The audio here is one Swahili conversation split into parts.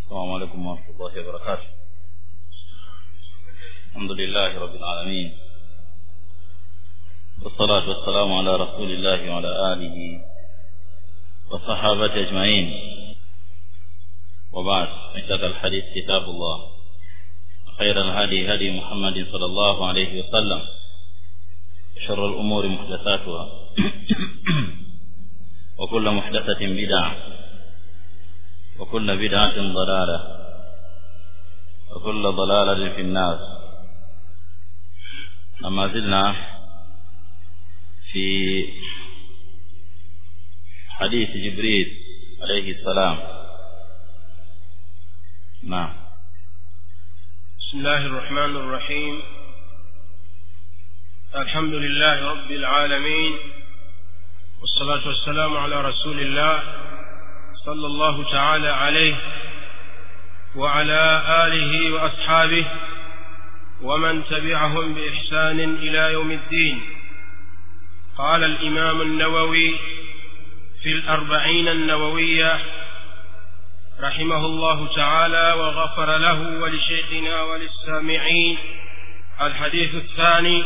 السلام عليكم ورحمة الله وبركاته الحمد لله رب العالمين والصلاة والسلام على رسول الله وعلى آله وصحابته أجمعين وبعد اشتد الحديث كتاب الله خير الهدي هدي محمد صلى الله عليه وسلم شر الأمور محدثاتها وكل محدثة بدعة وكل بدعة ضلالة وكل ضلالة في النار لما زلنا في حديث جبريل عليه السلام نعم بسم الله الرحمن الرحيم الحمد لله رب العالمين والصلاة والسلام على رسول الله صلى الله تعالى عليه وعلى آله وأصحابه ومن تبعهم بإحسان إلى يوم الدين قال الإمام النووي في الأربعين النووية رحمه الله تعالى وغفر له ولشيخنا وللسامعين الحديث الثاني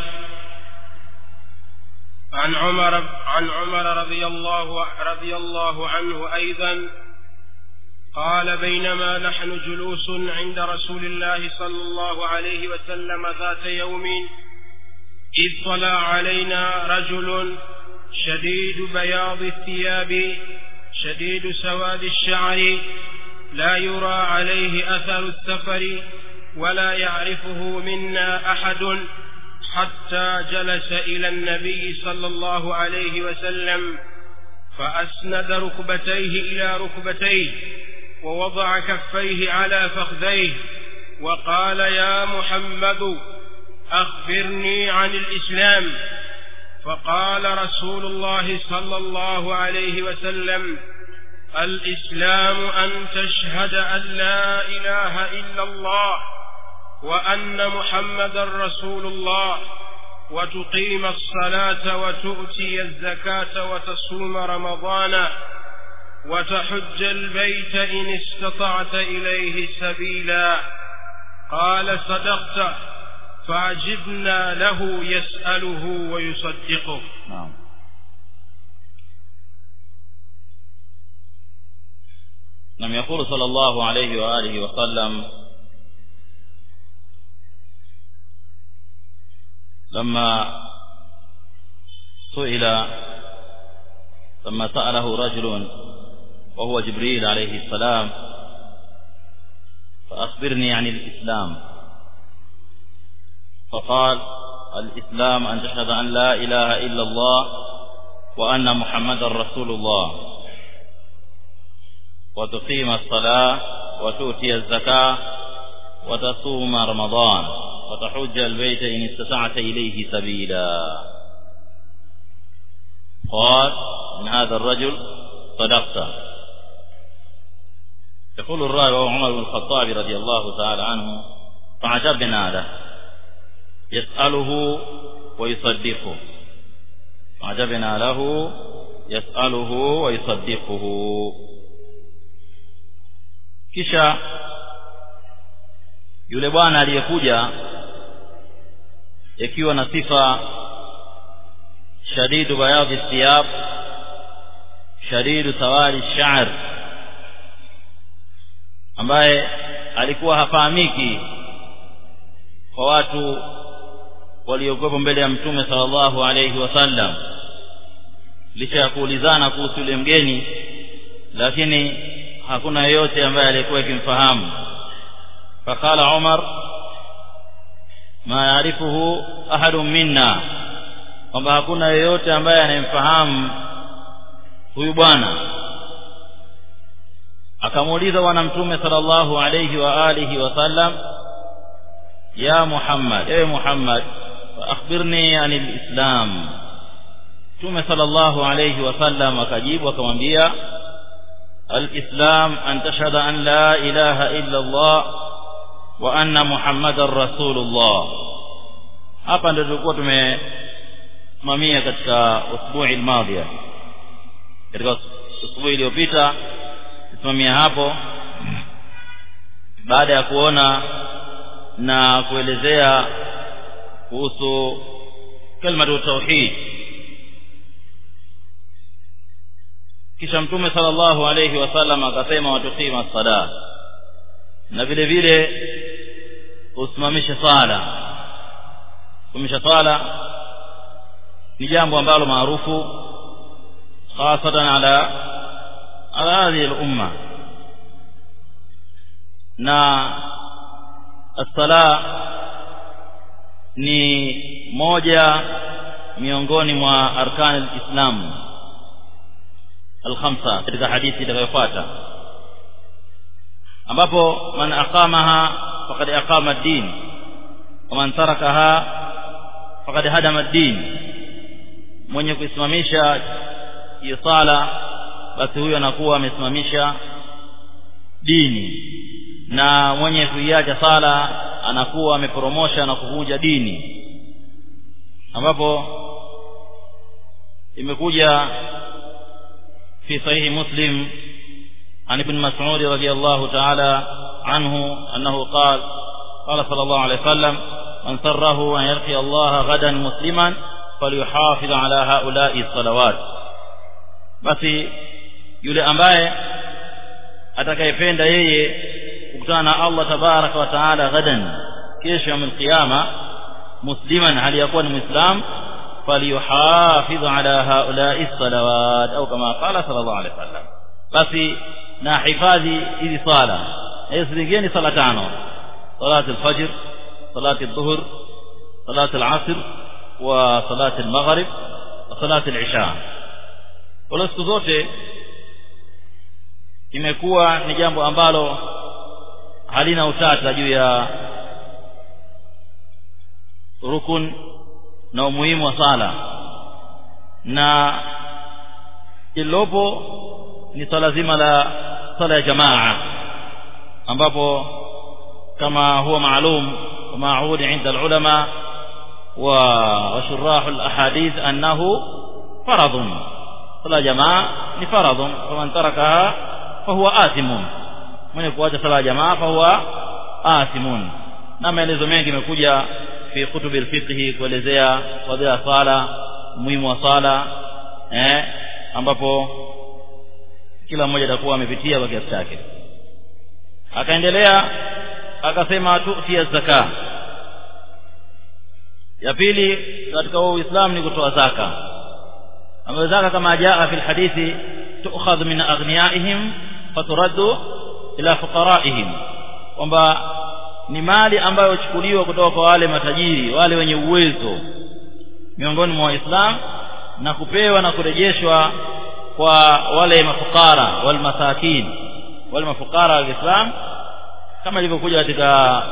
عن عمر عن عمر رضي الله رضي الله عنه أيضا قال بينما نحن جلوس عند رسول الله صلى الله عليه وسلم ذات يوم إذ طلع علينا رجل شديد بياض الثياب شديد سواد الشعر لا يرى عليه أثر السفر ولا يعرفه منا أحد حتى جلس إلى النبي صلى الله عليه وسلم فأسند ركبتيه إلى ركبتيه ووضع كفيه على فخذيه وقال يا محمد أخبرني عن الإسلام فقال رسول الله صلى الله عليه وسلم الإسلام أن تشهد أن لا إله إلا الله وأن محمدا رسول الله وتقيم الصلاة وتؤتي الزكاة وتصوم رمضان وتحج البيت إن استطعت إليه سبيلا قال صدقت فعجبنا له يسأله ويصدقه نعم لم يقول صلى الله عليه وآله وسلم لما سئل لما سأله رجل وهو جبريل عليه السلام فأخبرني عن الإسلام فقال الإسلام أن تشهد أن لا إله إلا الله وأن محمد رسول الله وتقيم الصلاة وتؤتي الزكاة وتصوم رمضان وتحج البيت إن استطعت إليه سبيلا قال من هذا الرجل صدقت يقول الراوي وهو عمر بن الخطاب رضي الله تعالى عنه فعجبنا له يسأله ويصدقه فعجبنا له يسأله ويصدقه kisha yule bwana aliyekuja ikiwa na sifa shadidu bayadhi thiyab shadidu sawari sha'r ambaye alikuwa hafahamiki kwa watu waliokuwepo mbele ya mtume sallallahu alayhi wasallam licha ya kuulizana kuhusu yule mgeni lakini hakuna yeyote ambaye alikuwa akimfahamu faqala umar ma yaarifuhu ahadun minna kwamba hakuna yeyote ambaye anayemfahamu huyu bwana akamuuliza bwana mtume sallallahu alayhi wa alihi wasallam ya muhammad ewe muhammad akhbirni anil islam mtume sallallahu alayhi wasallam akajibu akamwambia الإسلام أن تشهد أن لا إله إلا الله وأن محمد رسول الله hapa ndio tulikuwa tumesimamia katika usbuhi almadhiya katika usbuhi iliyopita tusimamia hapo baada ya kuona na kuelezea kuhusu kalimatu tauhid kisha mtume sallallahu alayhi wasallam akasema watuqima sala na vile vile usimamishe sala kusimamisha sala ni jambo ambalo maarufu hasatan ala ala hadhihi al-umma na as-sala ni moja miongoni mwa arkani al-islam al-khamsa katika hadithi itakayofuata ambapo man aqamaha faqad aqama ad-din wa man tarakaha faqad hadama ad-din mwenye kuisimamisha hiyo sala basi huyo anakuwa amesimamisha dini na mwenye kuiacha sala anakuwa ameporomosha na kuvunja dini ambapo imekuja في صحيح مسلم عن ابن مسعود رضي الله تعالى عنه أنه قال قال صلى الله عليه وسلم من سره أن يلقي الله غدا مسلما فليحافظ على هؤلاء الصلوات basi yule ambaye atakayependa yeye kukutana na Allah tabaraka wa taala ghadan kesho ya qiyama musliman hali yakuwa ni muislam falyuhafidh ala haula'i salawat au kama qala sallallahu alaihi wasallam basi na hifadhi hizi sala hizi zingine sala tano salat al-fajr salat al-dhuhr salat al-asr wa salat al-maghrib wa salat al-isha wala siku zote imekuwa ni jambo ambalo halina utata juu ya rukun na umuhimu wa sala na ilopo ni swala zima la sala ya jamaa ambapo kama huwa maalum ومعهود عند العلماء وشراح الأحاديث أنه فرض صلاة جماعة فرض فمن تركها فهو آثم من يكون صلاة جماعة فهو آثم na maelezo mengi imekuja fi kutubi alfiqh kuelezea fadhila sala umuhimu wa sala eh ambapo kila mmoja atakuwa amepitia kwa kiasi chake akaendelea akasema tu'ti zaka ya pili katika uislamu ni kutoa zaka ambayo zaka kama jaa fi alhadithi tu'khadh min aghniyaihim faturaddu ila fuqaraihim kwamba ni mali ambayo huchukuliwa kutoka kwa wale matajiri wale wenye uwezo miongoni mwa waislamu na kupewa na kurejeshwa kwa wale mafukara wal masakin wale mafukara wa Islam kama ilivyokuja katika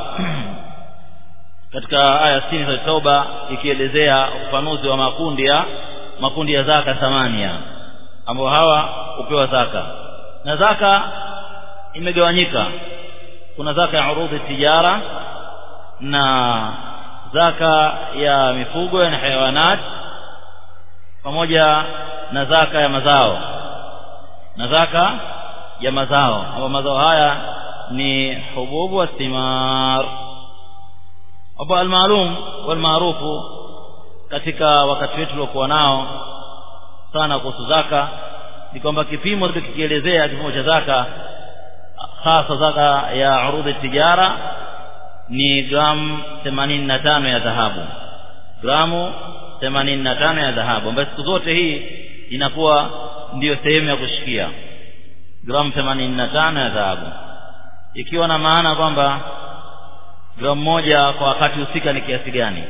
katika aya 60 za Tauba ikielezea ufafanuzi wa makundi ya makundi ya zaka thamania ambao hawa hupewa zaka na zaka imegawanyika kuna zaka ya urudhi tijara na zaka ya mifugo na hayawanat pamoja na zaka ya mazao na zaka ya mazao ambapo mazao haya ni hububu wa thimar hapo almaalum walmaarufu katika wakati wetu uliokuwa nao sana kuhusu zaka ni kwamba kipimo tukikielezea kipimo cha zaka hasa zaka ya urudhi tijara ni gramu 85 ya dhahabu gramu 85 ya dhahabu ambayo siku zote hii inakuwa ndiyo sehemu ya kushikia gramu 85 ya dhahabu ikiwa na maana kwamba gramu moja kwa wakati husika ni kiasi gani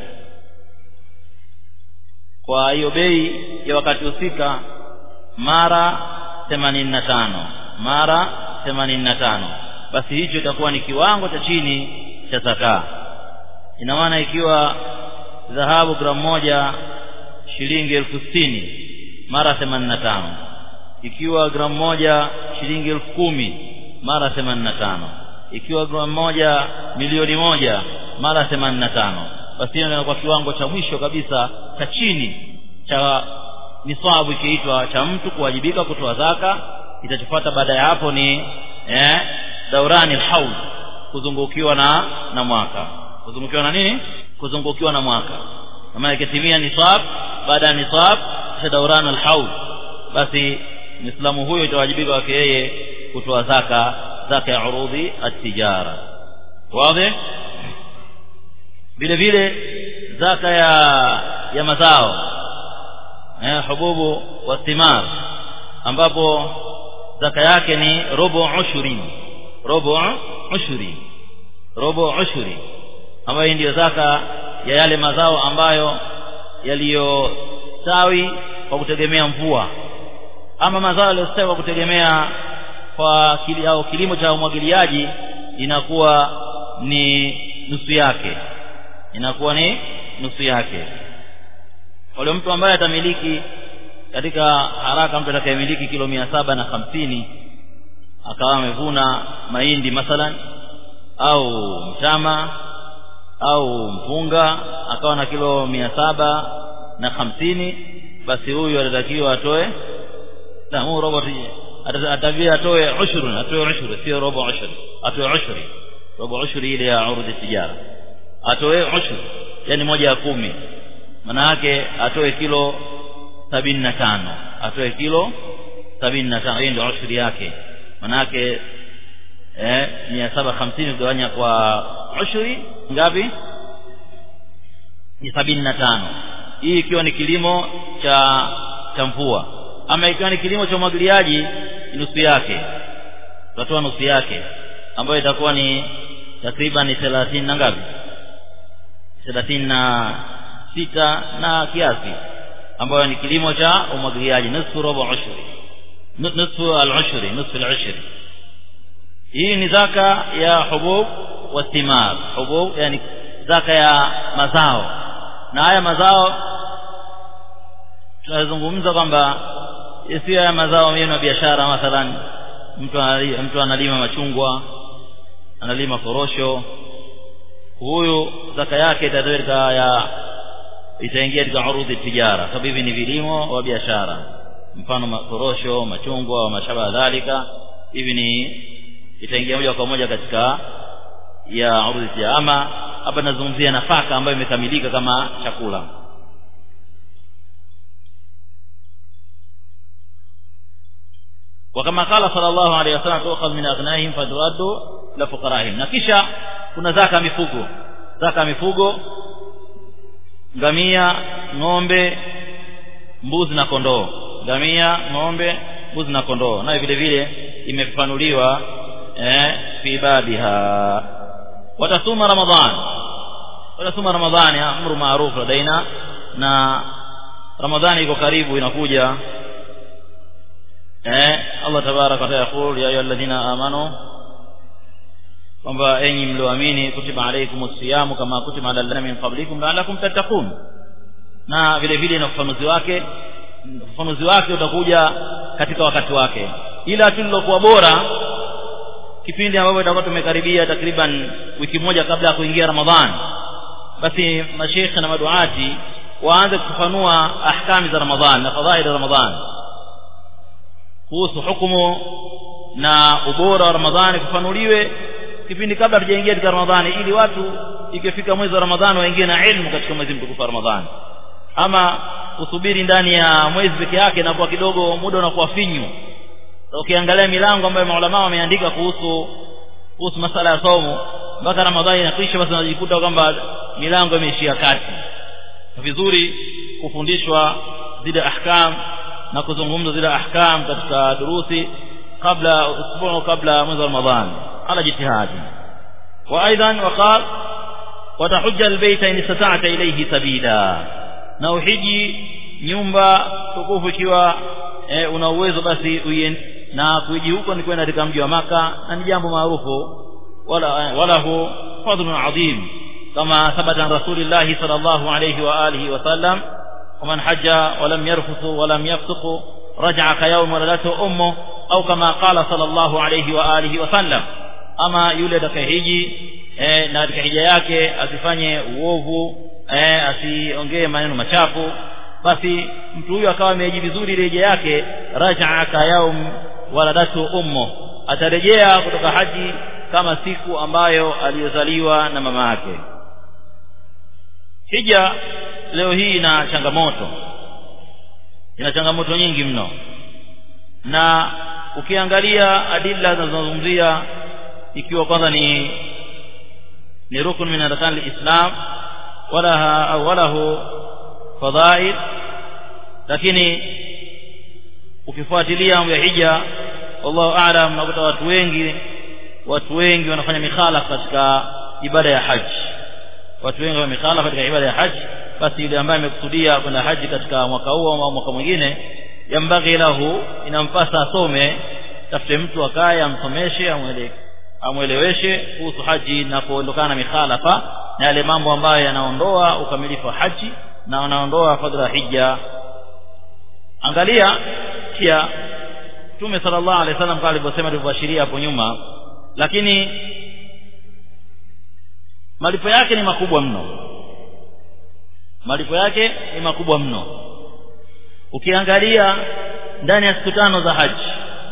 kwa hiyo bei ya wakati husika mara 85 mara 85 basi hicho itakuwa ni kiwango cha chini cha zaka ina maana ikiwa dhahabu gramu moja shilingi elfu sitini mara 85 ikiwa gramu moja shilingi elfu kumi mara 85 ikiwa gramu moja milioni moja mara 85 basi hiyo inakuwa kiwango cha mwisho kabisa cha chini cha niswabu ikiitwa cha mtu kuwajibika kutoa zaka itachofuata baada ya hapo ni eh, daurani alhaul kuzungukiwa na na mwaka kuzungukiwa na nini kuzungukiwa na mwaka kama ikitimia nisab baada ya nisab kisha dauran alhaul basi muislamu huyo itawajibika kwake yeye kutoa zaka zaka ya urudhi at-tijara wazi vile vile zaka ya ya mazao eh hububu wa thimar ambapo zaka yake ni robo ushuri robo ushuri robo ushuri ambayo ndiyo zaka ya yale mazao ambayo yaliyostawi kwa kutegemea mvua ama mazao yaliyostawi kwa kutegemea kwa kili, au kilimo cha umwagiliaji inakuwa ni nusu yake inakuwa ni nusu yake wale mtu ambaye atamiliki katika haraka mtu atakayemiliki kilo mia saba na hamsini akawa amevuna mahindi mathalan au mtama au mpunga akawa na kilo mia saba na hamsini basi huyu atatakiwa atoe huu robo atavia atoe ushuru atoe ushuru sio robo ushuru atoe ushuri robo ushuri ile ya urudi tijara atoe ushuru yani moja ya kumi maana yake atoe kilo sabini na tano atoe kilo sabini na tano hiyo ndio ushuri yake maana yake eh mia saba hamsini kugawanya kwa ushuri ngapi ni sabini na tano hii ikiwa ni kilimo cha cha mvua ama ikiwa ni kilimo cha umwagiliaji nusu yake tutatoa nusu yake ambayo itakuwa ni takriban ni thelathini na ngapi thelathini na sita na kiasi ambayo ni kilimo cha umwagiliaji nusu robo ushuri nusu al-ushri nusu al-ushri hii ni zaka ya hubub wa thimar hubub yani zaka ya mazao na haya mazao tunazungumza kwamba sio ya mazao mengine ya biashara mathalan mtu analima, mtu analima machungwa analima korosho huyu zaka yake itatoka ya itaingia katika urudhi tijara sababu hivi ni vilimo wa biashara mfano makorosho machungwa wa mashaba dhalika hivi ni itaingia moja kwa moja katika ya urudhi tijara ama hapa nazungumzia nafaka ambayo imekamilika kama chakula وكما قال صلى الله عليه وسلم تؤخذ من أغنائهم فترد لفقرائهم na kisha kuna zaka mifugo zaka mifugo ngamia ng'ombe mbuzi na kondoo ngamia ng'ombe mbuzi na kondoo nayo vile vile imefafanuliwa eh fi babiha watasuma ramadhan watasuma ramadhani amru maarufu ladaina na ramadhani iko karibu inakuja eh Allah tabarak wa taala yaqul ya ayyuhalladhina amanu kwamba enyi mlioamini kutiba alaykumus siyamu kama kutiba alal ladina min qablikum la'allakum tattaqun na vile vile na ufafanuzi wake ufafanuzi wake utakuja katika wakati wake ila tulilokuwa bora kipindi ambapo itakuwa tumekaribia takriban wiki moja kabla ya kuingia Ramadhan basi mashekhe na maduati waanze kufafanua ahkami za Ramadhan na fadhaili za Ramadhan kuhusu hukumu na ubora wa Ramadhani kufanuliwe kipindi kabla tujaingia katika Ramadhani ili watu ikifika mwezi wa Ramadhani waingie na ilmu katika mwezi mtukufu wa Ramadhani ama kusubiri ndani ya mwezi peke yake na kwa kidogo muda unakuwa finyu ukiangalia milango ambayo maulama wameandika kuhusu kuhusu masala ya somo mpaka Ramadhani inakwisha basi unajikuta kwamba milango imeishia kati vizuri kufundishwa zile ahkam na kuzungumza zile ahkam katika durusi kabla usbu'u kabla mwezi wa Ramadhani على جتهاد وأيضا وقال وتحج البيت إن استطعت إليه سبيلا na uhiji nyumba tukufu ikiwa e, una uwezo basi uyen, na kuiji huko ni kwenda katika mji wa maka na ni jambo maarufu wala wala hu fadlun adhim kama thabata an rasulillahi sallallahu alayhi wa alihi wa sallam ومن حج ولم يرفث ولم يفسق رجع كيوم ولدته امه او كما قال صلى الله عليه واله وسلم ama yule atakayehiji eh, na katika hija yake asifanye uovu eh, asiongee maneno machafu basi mtu huyo akawa ameji vizuri ile hija yake rajaa ka yaum waladatu ummu atarejea kutoka haji kama siku ambayo aliyozaliwa na mama yake hija leo hii ina changamoto ina changamoto nyingi mno na ukiangalia adilla zinazozungumzia ikiwa kwanza ni ni rukun min arkan alislam walaha au walahu fadhail lakini ukifuatilia mambo ya hija wallahu aalam unakuta watu wengi watu wengi wanafanya mikhalafa katika ibada ya haji watu wengi wanafanya mikhalafa katika ibada ya haji basi yule ambaye amekusudia kwenda haji katika mwaka huo au mwaka mwingine yambaghi lahu inampasa asome tafute mtu akaye amsomeshe amwele amweleweshe kuhusu haji na kuondokana na mikhalafa na yale mambo ambayo yanaondoa ukamilifu wa haji na wanaondoa fadhila ya hija angalia pia Mtume sallallahu alaihi wasallam kama alivyosema tulivyoashiria hapo nyuma lakini malipo yake ni makubwa mno malipo yake ni makubwa mno ukiangalia ndani ya siku tano za haji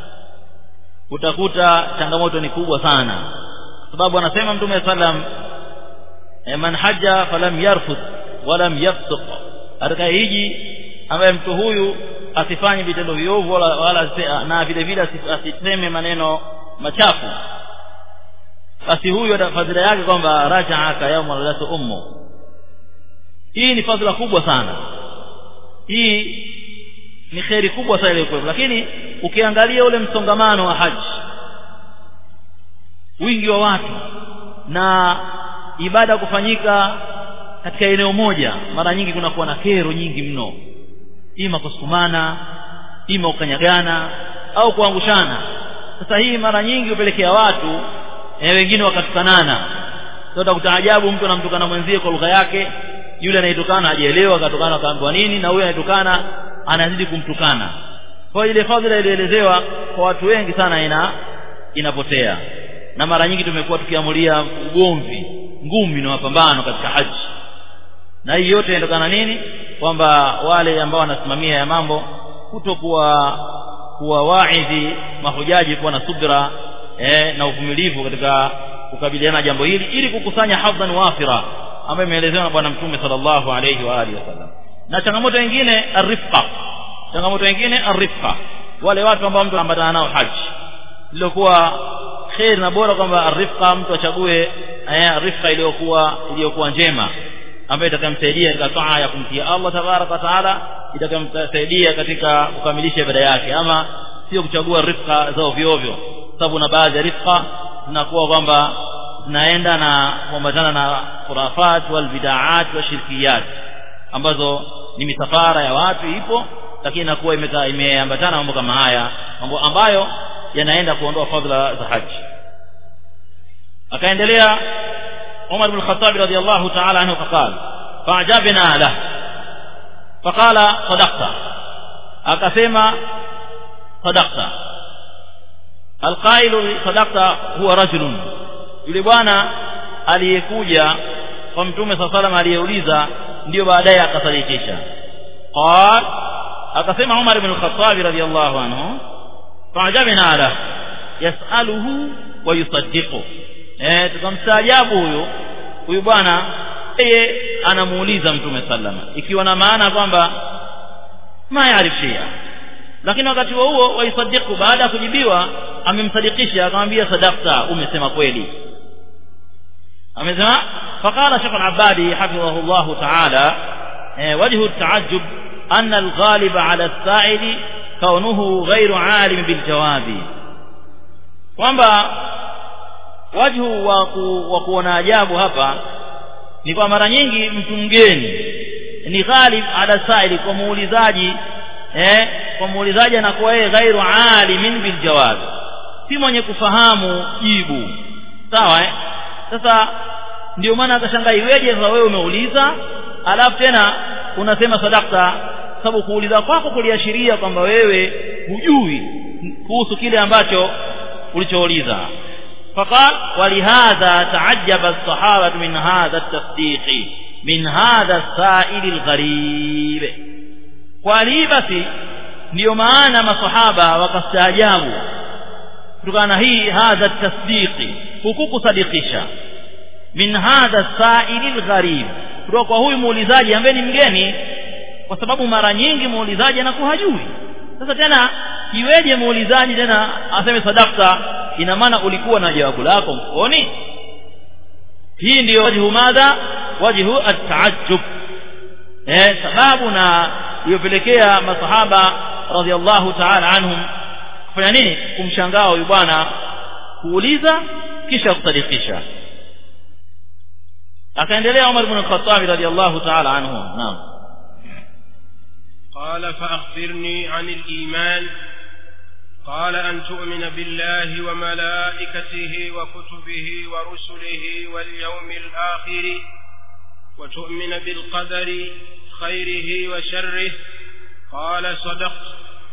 utakuta changamoto ni kubwa sana kwa sababu anasema mtume sallam man haja falam yarfuth walam yafsuq atakayehiji ambaye mtu huyu asifanye vitendo viovu wala, wala na vile vile asiseme maneno machafu basi huyu fadhila yake kwamba rajaaka yauma waladatu ummu hii ni fadhila kubwa sana hii ni kheri kubwa sana ile lakini ukiangalia ule msongamano wa haji wingi wa watu na ibada kufanyika katika eneo moja mara nyingi kunakuwa na kero nyingi mno ima kusukumana ima ukanyagana au kuangushana sasa hii mara nyingi hupelekea watu e, wengine wakatukanana sasa kutaajabu mtu anamtukana mwenzie kwa lugha yake yule anayetukana hajaelewa akatokana akaambiwa nini na huyo anayetukana anazidi kumtukana kwa ile fadhila ilielezewa kwa watu wengi sana ina inapotea na mara nyingi tumekuwa tukiamulia ugomvi ngumi na mapambano katika haji na hii yote inatokana nini kwamba wale ambao wanasimamia ya mambo kutokuwa kuwa waidhi mahujaji kuwa na subra eh, na uvumilivu katika kukabiliana jambo hili ili kukusanya hadhan wafira ambayo imeelezewa na bwana mtume sallallahu alayhi wa alihi wasallam na changamoto nyingine arifqa changamoto nyingine arifqa wale watu ambao mtu anaambatana nao haji lilokuwa khair na bora kwamba arifqa mtu achague arifqa iliyokuwa iliyokuwa njema ambayo itakayomsaidia katika taa ya kumtia Allah tabaraka wa taala itakayomsaidia katika kukamilisha ibada yake ama sio kuchagua rifqa za ovyo ovyo sababu na baadhi ya rifqa zinakuwa kwamba zinaenda na kuambatana na khurafat wal bidaat wa shirkiyat ambazo ni misafara ya watu ipo lakini inakuwa imeambatana mambo kama haya mambo ambayo yanaenda kuondoa fadhila za haji akaendelea Umar bin Khattab radiyallahu ta'ala anhu faqala fa'jabna lahu faqala sadaqta akasema sadaqta alqailu sadaqta huwa rajulun yule bwana aliyekuja kwa mtume saa salam aliyeuliza ndio baadaye akasadikisha qal akasema umar ibn al-khattab radiyallahu anhu fa'jabna lahu yas'aluhu wa yusaddiqu eh tukamstaajabu huyo huyu bwana yeye anamuuliza mtume sallama ikiwa na maana kwamba ma yaarif shia lakini wakati huo huo waisadiku baada ya kujibiwa amemsadikisha akamwambia sadaqta umesema kweli amesema faqala shaykh al-abadi hafidhahu Allah ta'ala wajhu at-ta'ajjub أن الغالب على السائل كونه غير عالم بالجواب kwamba wajhu wa kuona ajabu hapa ni kwa mara nyingi mtu mgeni ni ghalib ala saili kwa muulizaji eh kwa muulizaji anakuwa yeye ghairu alimin bil jawab si mwenye kufahamu jibu sawa eh sasa ndio maana akashangaa iweje sasa wewe umeuliza alafu tena unasema sadakta sababu kuuliza kwako kuliashiria kwamba wewe hujui kuhusu kile ambacho ulichouliza فقال ولهذا تعجب الصحابة من هذا التصديق من هذا السائل الغريب ولي basi ndio maana masahaba wakastaajabu kutokana hii hadha tasdiqi hukukusadikisha min hadha saili lgharib kutoka kwa huyu muulizaji ambaye ni mgeni kwa sababu mara nyingi muulizaji anakuwa hajui sasa tena iweje muulizaji tena aseme sadakta ina maana ulikuwa na jawabu lako mfukoni hii ndiyo wajhu madha wajhu at-taajjub eh sababu na iliyopelekea masahaba radhiallahu ta'ala anhum kufanya nini kumshangaa huyu bwana kuuliza kisha kusadikisha akaendelea Umar ibn al-Khattab radhiallahu ta'ala anhu naam قال فأخبرني عن الإيمان قال أن تؤمن بالله وملائكته وكتبه ورسله واليوم الآخر وتؤمن بالقدر خيره وشره قال صدقت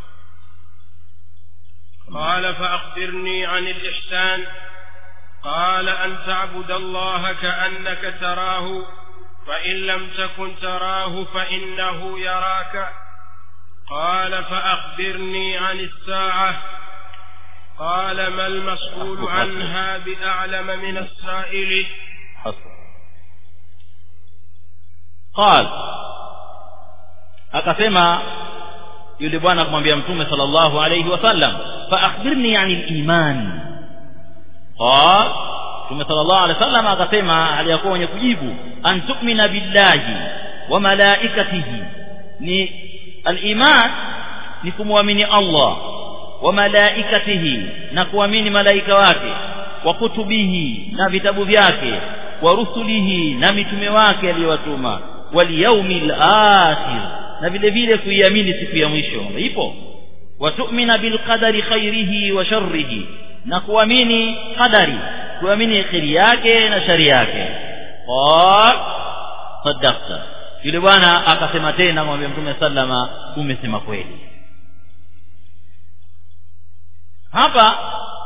قال فأخبرني عن الإحسان قال أن تعبد الله كأنك تراه فإن لم تكن تراه فإنه يراك قال فأخبرني عن الساعة قال ما المسؤول عنها بأعلم من السائل قال akasema yule bwana kumwambia mtume sallallahu alayhi wasallam fa akhbirni anil iman qal mtume sallallahu alayhi wasallam akasema aliyakuwa mwenye kujibu an tu'mina billahi wa malaikatihi ni al-iman ni kumwamini Allah wa malaikatihi na kuamini malaika wake wa kutubihi na vitabu vyake wa rusulihi na mitume wake aliyowatuma wal yawmil akhir na vile vile kuiamini siku ya mwisho ipo wa tu'mina bil qadari khairihi wa sharrihi na kuamini qadari kuamini kheri yake na shari yake qal sadaqta yule bwana akasema tena mwambie mtume sallama umesema kweli hapa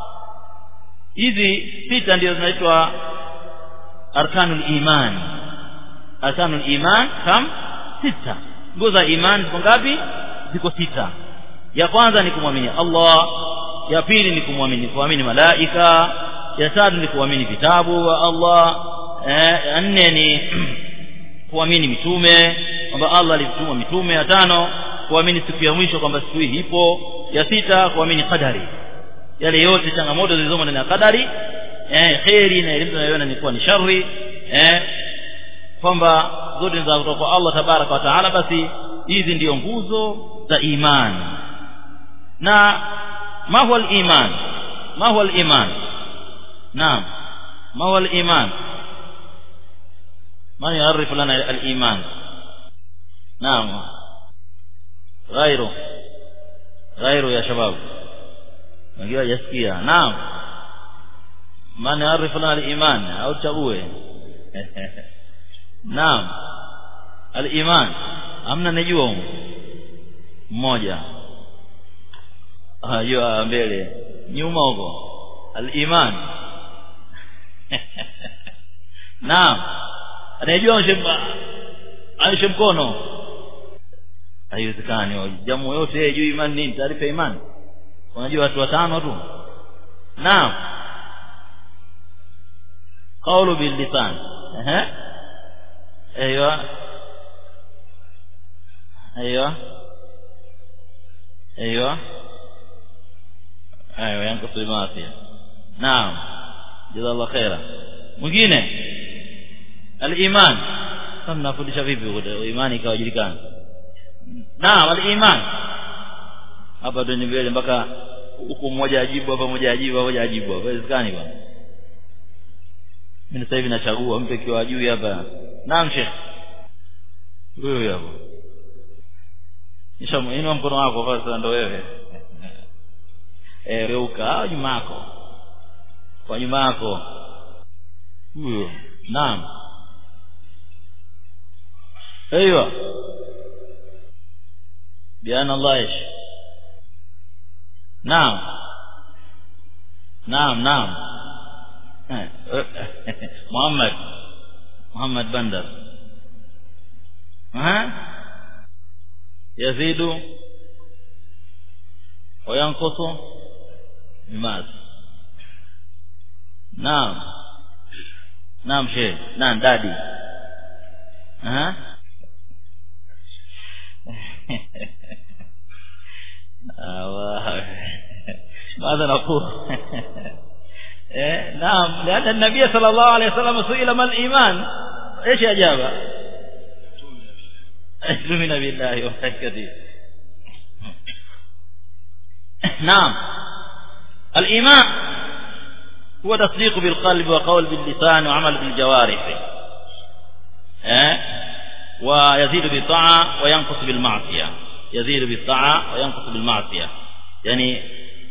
hizi sita ndio zinaitwa arkanul iman arkanul iman kam sita nguzo za iman ziko ngapi ziko sita ya kwanza ni kumwamini Allah ya pili ni kumwamini kuamini malaika ya tatu ni kuamini vitabu wa Allah eh, ya nne ni kuamini mitume kwamba Allah alituma mitume ya tano kuamini siku ya mwisho kwamba siku hii ipo ya sita kuamini qadari yale yote changamoto zilizomo ndani ya qadari eh khairi na elimu tunayoona ni kuwa ni shari eh kwamba zote za kutoka kwa Allah tabaraka wa taala basi hizi ndiyo nguzo za imani na ma huwa al-iman ma huwa al-iman naam ma huwa al-iman من يعرف لنا الإيمان نعم غيره غيره يا شباب نجيوا يسكيا نعم من يعرف لنا الإيمان أو تقوه نعم الإيمان amna najua mmoja hiyo mbele nyuma huko al-iman naam anayejua aishe mkono haiwezekani jamu yote yeye juu imani nini taarifa ya imani unajua watu watano tu naam qawlu bil lisan ehe ايوه ايوه ايوه ايوه ينقص المعصيه نعم جزا الله خيرا mwingine al-iman sasa mnafundisha vipi imani ikawajulikana naam al-iman hapa ndio mbele mpaka huku mmoja ajibu hapa mmoja ajibu mmoja ajibu hapa haiwezekani bwana mimi sasa hivi nachagua mpe kiwa juu hapa naam sheikh huyo hapo nisha inua mkono wako sasa ndo wewe eh reuka nyuma yako kwa nyuma yako huyo naam ايوه بأن الله ايش نعم نعم نعم محمد محمد بندر ها يزيد وينقص بماذا naam naam shehe naam dadi aha ماذا نقول نعم لأن النبي صلى الله عليه وسلم سئل ما الإيمان إيش أجاب تؤمن بالله وملائكته نعم الإيمان هو تصديق بالقلب وقول باللسان وعمل بالجوارح أه؟ ويزيد بالطاعة وينقص بالمعصية يزيد بالطاعة وينقص بالمعصية يعني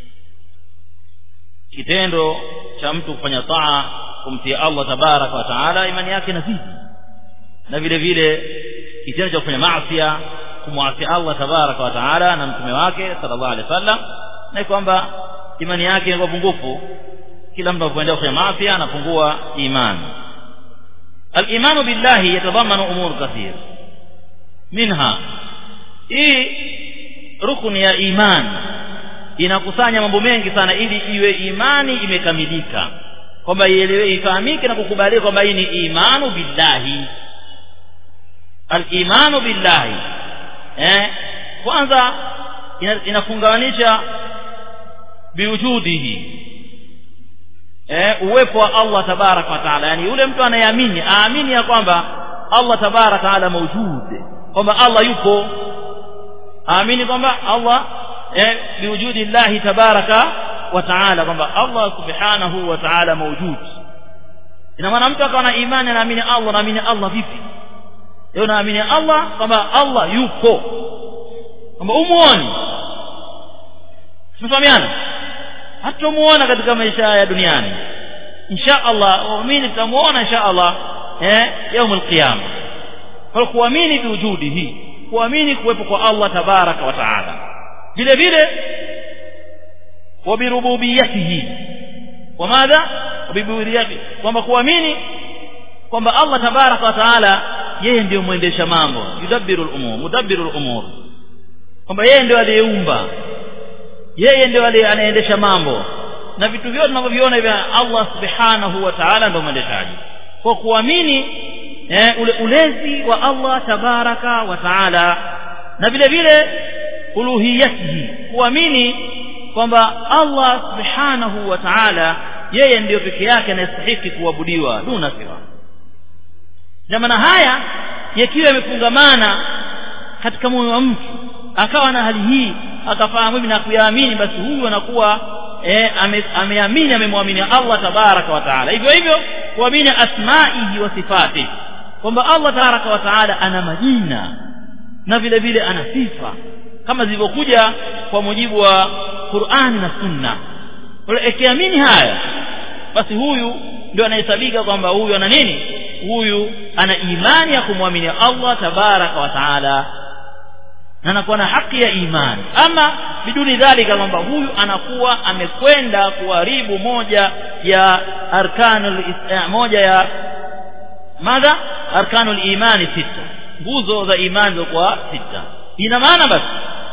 kitendo cha mtu kufanya taa kumtii Allah tabaraka wa taala imani yake inazidi na vile vile kitendo cha kufanya maasi kumwasi Allah tabaraka wa taala na mtume wake sallallahu alaihi wasallam na kwamba imani yake inakuwa pungufu kila mtu anapoenda kufanya maasi anapungua imani الإيمان بالله يتضمن أمور كثير منها hii rukuni ya imani inakusanya mambo mengi sana ili iwe imani imekamilika kwamba ielewe ifahamike na kukubalika kwamba hii ni imanu billahi al-imanu billahi eh kwanza inafungamanisha biwujudihi eh uwepo wa Allah tabaraka wa taala yani yule mtu anayeamini aamini ya kwamba Allah tabaraka wa taala mawjud kwamba Allah yupo aamini kwamba Allah eh biwujudi Allah tabaraka wa taala kwamba Allah subhanahu wa taala mawjud ina maana mtu akawa na imani anaamini Allah anaamini Allah vipi yeye anaamini Allah kwamba Allah yupo kwamba umuoni tumefahamiana hatumuona katika maisha ya duniani insha Allah waamini tutamuona insha Allah eh يوم القيامه kwa kuamini biwujudihi kuamini kuwepo kwa Allah tabaraka wa taala vile vile wabirububiyatihi wamadha wabirububiyatihi kwamba kuamini kwamba Allah tabaraka wa taala yeye ndiyo mwendesha mambo yudabbiru al-umur mudabbiru al-umur kwamba yeye ndiyo aliyeumba yeye ndiyo anaendesha mambo na vitu vyote tunavyoviona vya Allah subhanahu wa ta'ala ndio mwendeshaji kwa kuamini eh, ule ulezi wa Allah tabaraka wa taala na vile vile uluhiyatihi kuamini kwamba Allah subhanahu wa ta'ala yeye ndiyo peke yake anayestahili kuabudiwa duna siwa jamana haya yakiwa yamefungamana katika moyo wa mtu akawa na hali hii akafahamu hivi na kuyaamini basi huyu anakuwa eh, ameamini amemwamini Allah tabaraka wa taala hivyo hivyo kuamini asmaihi wa sifatihi kwamba Allah tabaraka wa taala ana majina na vile vile ana sifa kama zilivyokuja kwa mujibu wa Qur'ani na Sunna kwa ikiamini haya basi huyu ndio anahesabika kwamba huyu ana nini huyu ana imani ya kumwamini Allah tabaraka wa taala na anakuwa na haki ya imani ama biduni dhalika kwamba huyu anakuwa amekwenda kuharibu moja ya arkanul moja ya madha arkanul imani sita nguzo za imani kwa sita ina maana basi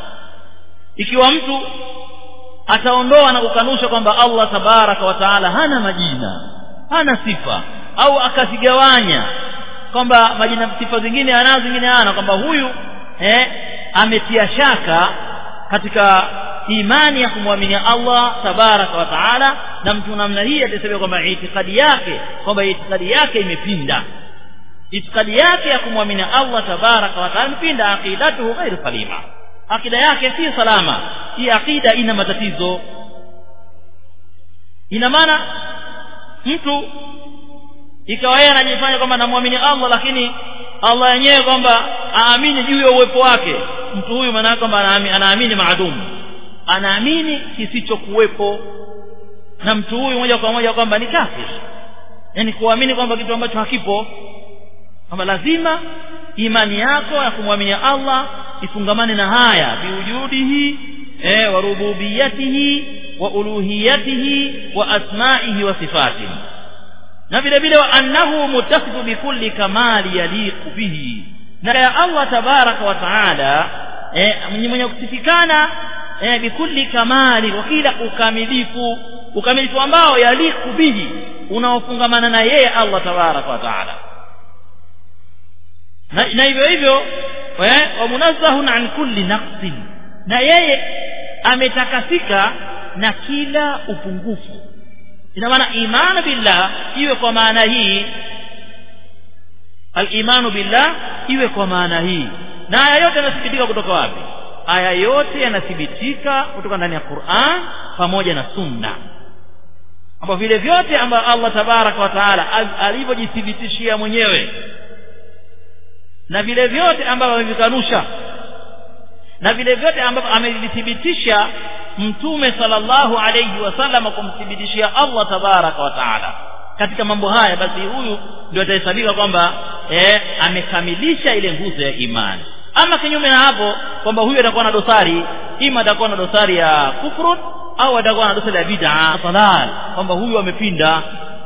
ikiwa mtu ataondoa na kukanusha kwamba Allah tabaraka wa taala hana majina hana sifa au akazigawanya kwamba majina sifa zingine anazo zingine hana kwamba huyu eh ametia shaka katika imani ya kumwamini Allah tabaraka wa taala na mtu namna hii atasema kwamba itikadi yake kwamba itikadi yake imepinda itikadi yake ya kumwamini Allah tabaraka wa taala imepinda aqidatuhu ghairu salima akida yake si salama hii akida ina matatizo ina maana mtu ikawa yeye anajifanya kwamba anamwamini Allah lakini Allah yenyewe kwamba aamini juu ya uwepo wake mtu huyu maana kwamba anaamini maadumu anaamini kisichokuwepo na mtu huyu moja kwa moja kwamba ni kafir yani kuamini kwamba kitu ambacho hakipo kwamba lazima imani yako ya kumwamini Allah ifungamane na haya biwujudihi eh wa rububiyatihi wa uluhiyatihi wa asma'ihi wa sifatihi na vile vile wa annahu mutasifu bikulli kamali yaliqu bihi na ya Allah tabaraka wa taala eh mwenye kusifikana eh bikulli kamali wa kila ukamilifu ukamilifu ambao yaliqu bihi unaofungamana na yeye Allah tabaraka wa taala na, na hivyo hivyo wa munazzahun an kulli naqsin na yeye ametakasika na kila upungufu ina maana imani billah iwe kwa maana hii al-imanu billah iwe kwa maana hii na aya yote yanathibitika kutoka wapi aya yote yanathibitika kutoka ndani ya Qur'an pamoja na Sunna ambapo vile vyote ambavyo Allah tabaraka wa taala alivyojithibitishia mwenyewe na vile vyote ambavyo amevikanusha na vile vyote ambavyo amevithibitisha mtume sallallahu alayhi wasallam kumthibitishia Allah tabaraka wa taala katika mambo haya basi huyu ndio atahesabika kwamba eh, amekamilisha ile nguzo ya imani ama kinyume na hapo kwamba huyu atakuwa na dosari ima atakuwa na dosari ya kufrun au atakuwa na dosari ya bid'a dalal kwamba huyu amepinda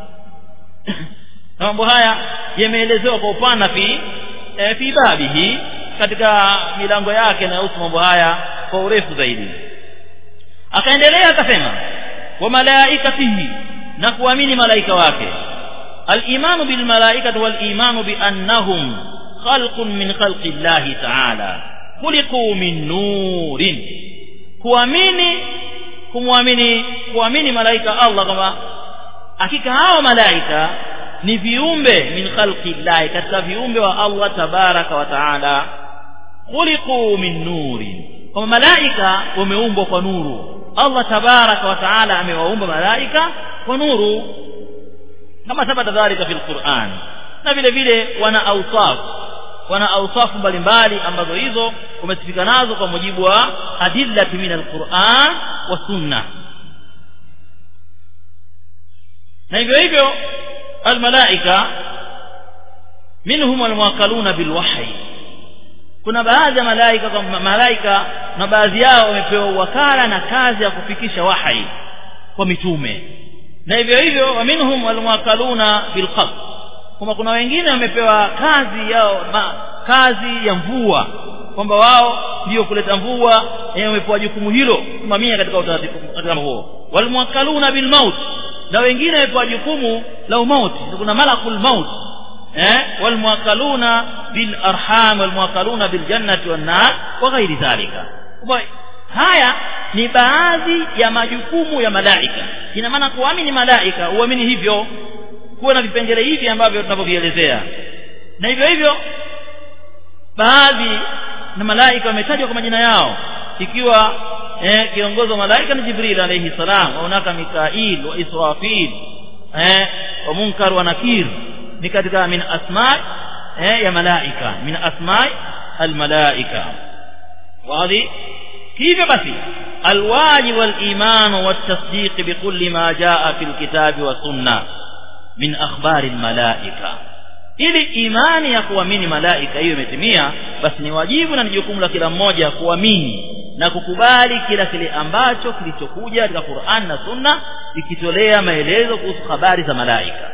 na mambo haya yameelezewa kwa upana fi e, fi babihi katika milango yake inayohusu mambo haya kwa urefu zaidi akaendelea akasema wa malaikatihi na kuamini malaika wake al-imanu bil malaikati wal imanu bi annahum khalqun min khalqi Allah ta'ala khuliqu min nurin kuamini kumwamini kuamini malaika Allah kama hakika hao malaika ni viumbe min khalqi Allah katika viumbe wa Allah tabaraka wa taala khuliqu min nurin kama malaika wameumbwa kwa nuru Allah tabaraka wa taala amewaumba malaika kwa nuru kama thabata dhalika fil Qur'an na vile vile wana awsaf wana awsafu mbalimbali ambazo hizo umesifika nazo kwa mujibu wa adillati min alquran wa sunna na hivyo hivyo almalaika minhum almuwakkaluna bilwahyi kuna baadhi ya malaika kwa malaika na baadhi yao wamepewa wakala na kazi ya kufikisha wahyi kwa mitume na hivyo hivyo wa minhum almuwakkaluna bilqabd kwamba kuna wengine wamepewa kazi yao ma, kazi ya mvua kwamba wao ndio kuleta mvua wamepewa jukumu hilo kusimamia katika utaratibu katika huo walmuwakkaluna bilmaut na wengine wamepewa jukumu la umauti kuna malakul maut eh walmuwakkaluna bil arham walmuwakkaluna bil jannati wan nar wa ghairi dhalika haya ni baadhi ya majukumu ya malaika ina maana kuamini malaika uamini hivyo kuwa na vipengele hivi ambavyo tunavyovielezea na hivyo hivyo baadhi na malaika wametajwa kwa majina yao ikiwa eh, kiongozi wa malaika ni Jibril alayhi salam wa unaka Mikail wa Israfil eh, wa Munkar wa Nakir ni katika min asma eh, ya malaika min asma almalaika wazi hivyo basi الواجب والإيمان والتصديق بكل ما جاء في الكتاب والسنة min akhbari almalaika ili imani ya kuamini malaika hiyo imetimia basi ni wajibu na ni jukumu la kila mmoja kuamini na kukubali kila kile ambacho kilichokuja katika Qur'an na Sunna ikitolea maelezo kuhusu habari za malaika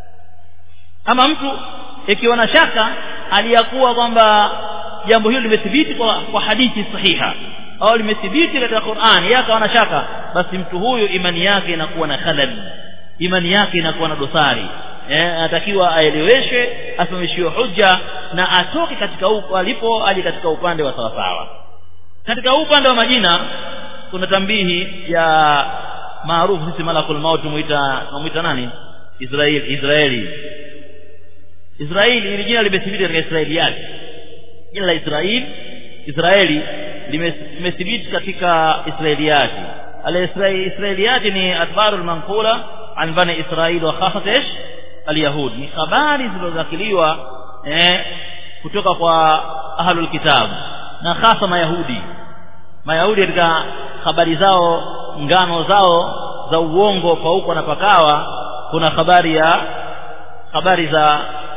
kama mtu ikiwa na shaka aliyakuwa kwamba jambo hilo limethibiti kwa, kwa hadithi sahiha au limethibiti katika Qur'an yeye akawa na shaka basi mtu huyu imani yake inakuwa na khalal imani yake inakuwa na dosari eh anatakiwa aeleweshwe asimamishiwe hujja na atoke katika huko alipo aje katika upande wa sawasawa katika upande wa majina kuna tambihi ya maarufu sisi malakul maut muita muita nani Israeli Israeli Israeli ili jina limethibiti katika Israiliyat jina la Israeli Israeli limethibiti katika Israiliyati al-Israiliyati ni atbarul manqula عن بني إسرائيل وخاصة إيش اليهود ni habari zilizozakiliwa eh kutoka kwa ahlul kitab na hasa mayahudi mayahudi katika habari zao ngano zao za uongo kwa huko na pakawa kuna habari ya habari za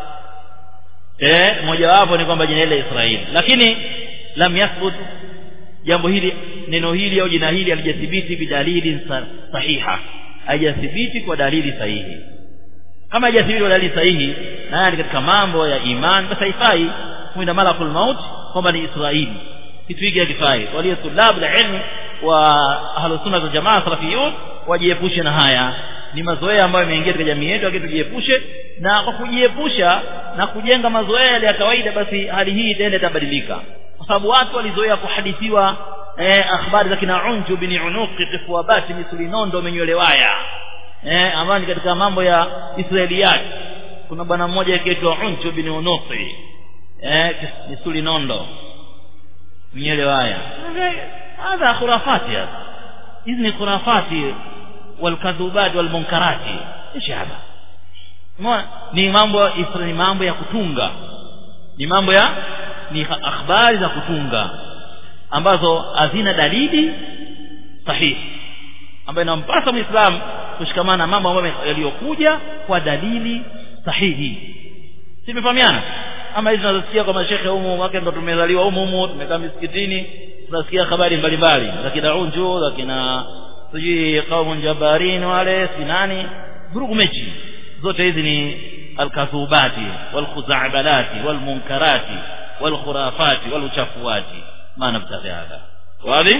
eh mojawapo ni kwamba jina ile Israeli lakini lam yathbut jambo hili neno hili au jina hili halijathibiti bidalili sahiha haijathibiti kwa dalili sahihi kama haijathibiti kwa dalili sahihi na ni katika mambo ya iman basi haifai kuenda malakul maut kwamba ni Israeli kitu hiki hakifai walio tulabu la ilmu wa ahlus sunna wal jamaa salafiyun wajiepushe na haya ni mazoea ambayo yameingia katika jamii yetu lakini tujiepushe na kwa kujiepusha na kujenga mazoea yale ya kawaida basi hali hii itaenda itabadilika kwa sababu watu walizoea kuhadithiwa eh, akhbari za kina unju bin unuqi kifuabati misuli nondo menywelewaya eh, ambayo ni katika mambo ya israeliyat kuna bwana mmoja akiitwa unju bin unuqi eh, misuli nondo menywelewaya hadha khurafati hapa hizi ni khurafati walkadhubat walmunkarati ishi hapa ni mambo ni mambo ya kutunga ni mambo ya ni akhbari za kutunga ambazo hazina dalili sahihi ambayo inampasa muislamu kushikamana na mambo ambayo yaliyokuja kwa dalili sahihi simefahamiana ama hizi tunazosikia kwa mashekhe humu wake ndo tumezaliwa humu humu tumekaa misikitini tunasikia habari mbalimbali za kina unju za kina sijui qaumun jabarin wale sinani vurugu mechi zote hizi ni alkadhubati walkhuzabalati walmunkarati walkhurafati waluchafuati ma nabtaghi hadha wazi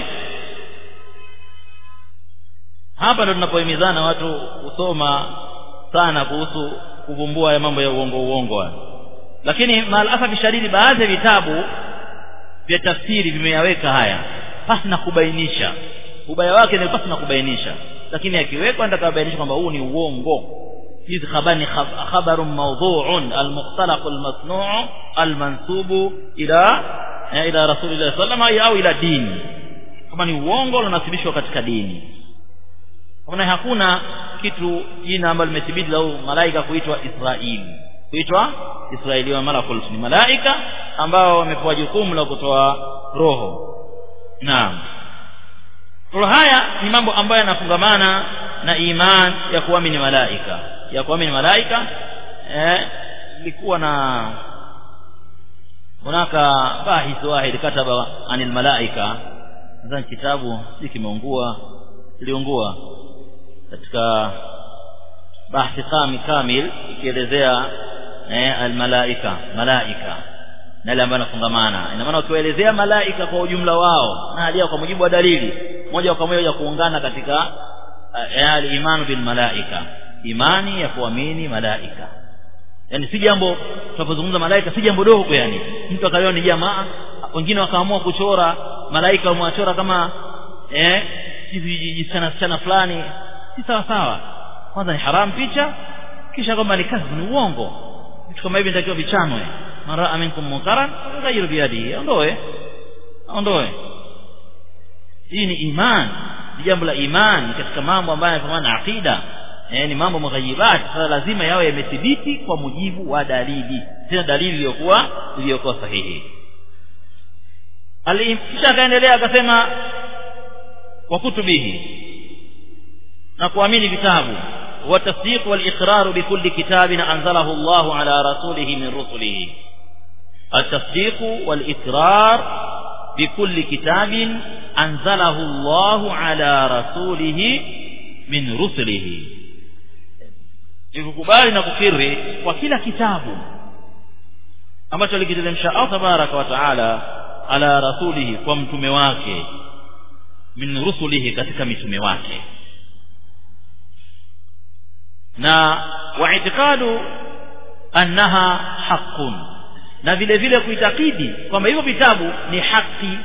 hapa ndo tunapohimizana watu kusoma sana kuhusu kuvumbua ya mambo ya uongo uongo lakini maalasafi shadidi baadhi ya vitabu vya tafsiri vimeyaweka haya pasi na kubainisha ubaya wake ni pasi na kubainisha lakini akiwekwa ndio kabainisha kwamba huu ni uongo hizi habari ni khabaru mawdhu'un almukhtalaq almasnu' almansubu ila ila rasulillah sallallahu au ila dini kama ni uongo unasibishwa katika dini kama hakuna kitu jina ambalo limethibiti la malaika kuitwa Israeli kuitwa Israeli wa malakul ni malaika ambao wamepewa jukumu la kutoa roho naam kwa haya ni mambo ambayo yanafungamana na iman ya kuamini malaika ya kuamini malaika eh ilikuwa na hunaka bahith wahid kataba anil malaika nadhani kitabu si kimeungua kiliungua katika bahthi kami kamil ikielezea eh almalaika malaika na ile ambayo inafungamana ina maana ukiwaelezea malaika kwa ujumla wao na hali kwa mujibu wa dalili moja kwa moja kuungana katika uh, imani bil malaika imani ya kuamini malaika yani si jambo tunapozungumza malaika si jambo dogo yani mtu akaliona ni jamaa wengine wakaamua kuchora malaika wamewachora kama eh jisichana sichana fulani si sawa sawa kwanza ni haramu picha kisha kwamba ni kazi ni uongo vitu kama hivi nitakiwa vichanwe mara aminkum munkaran ghayru biyadihi ondoe ondoe hii ni iman ni jambo la iman katika mambo ambayo yanafanana na aqida eh, ni mambo mughayibat sasa lazima yawe yamethibiti kwa mujibu wa dalili tena dalili iliyokuwa iliyokuwa sahihi kisha akaendelea akasema wa kutubihi na kuamini vitabu والتصديق والإقرار بكل كتاب أنزله الله على رسوله من رسله التصديق والإقرار بكل كتاب أنزله الله على رسوله من رسله ikukubali na kukiri kwa kila kitabu ambacho alikiteremsha Allah tabaraka wa taala ala rasulihi kwa mtume wake min rusulihi katika mitume wake na waitikadu annaha haqqun na vile vile kuitakidi kwamba hivyo vitabu ni haki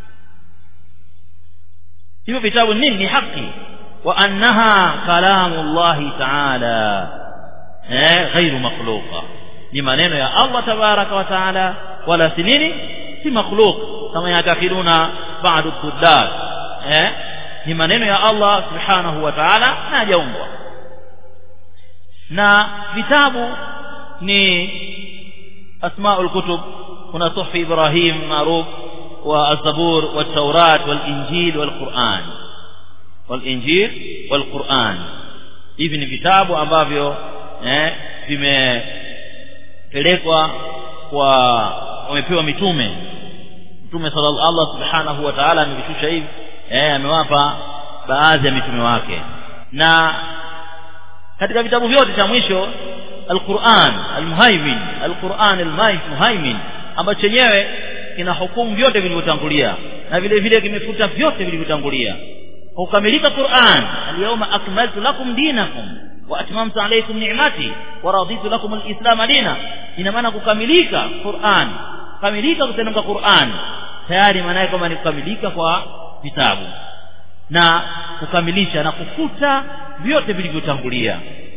hivyo vitabu nini ni haki wa annaha kalamu Allah ta'ala eh ghairu makhluqa ni maneno ya Allah tabaraka wa taala wala si nini si makhluq kama yatakiduna ba'du kuddar eh ni maneno ya Allah subhanahu wa ta'ala na hajaumbwa na vitabu ni asmaul kutub kuna suhfi ibrahim maruf wa az-zabur wa taurat wal injil wal quran wal injil wal quran hivi ni vitabu ambavyo eh vimepelekwa kwa wamepewa mitume mtume sallallahu Allah subhanahu wa ta'ala amevishusha hivi eh amewapa baadhi ya mitume wake na katika vitabu vyote cha mwisho Al-Qur'an Al-Muhaimin Al-Qur'an Al-Muhaimin ambacho chenyewe kina hukumu vyote vilivyotangulia na vile vile kimefuta vyote vilivyotangulia kukamilika Qur'an al-yawma akmaltu lakum dinakum wa atmamtu alaykum ni'mati wa raditu lakum al-islam dina ina maana kukamilika Qur'an kamilika kuteremka Qur'an tayari maana yake kama ni kukamilika kwa vitabu na kukamilisha na kufuta vyote vilivyotangulia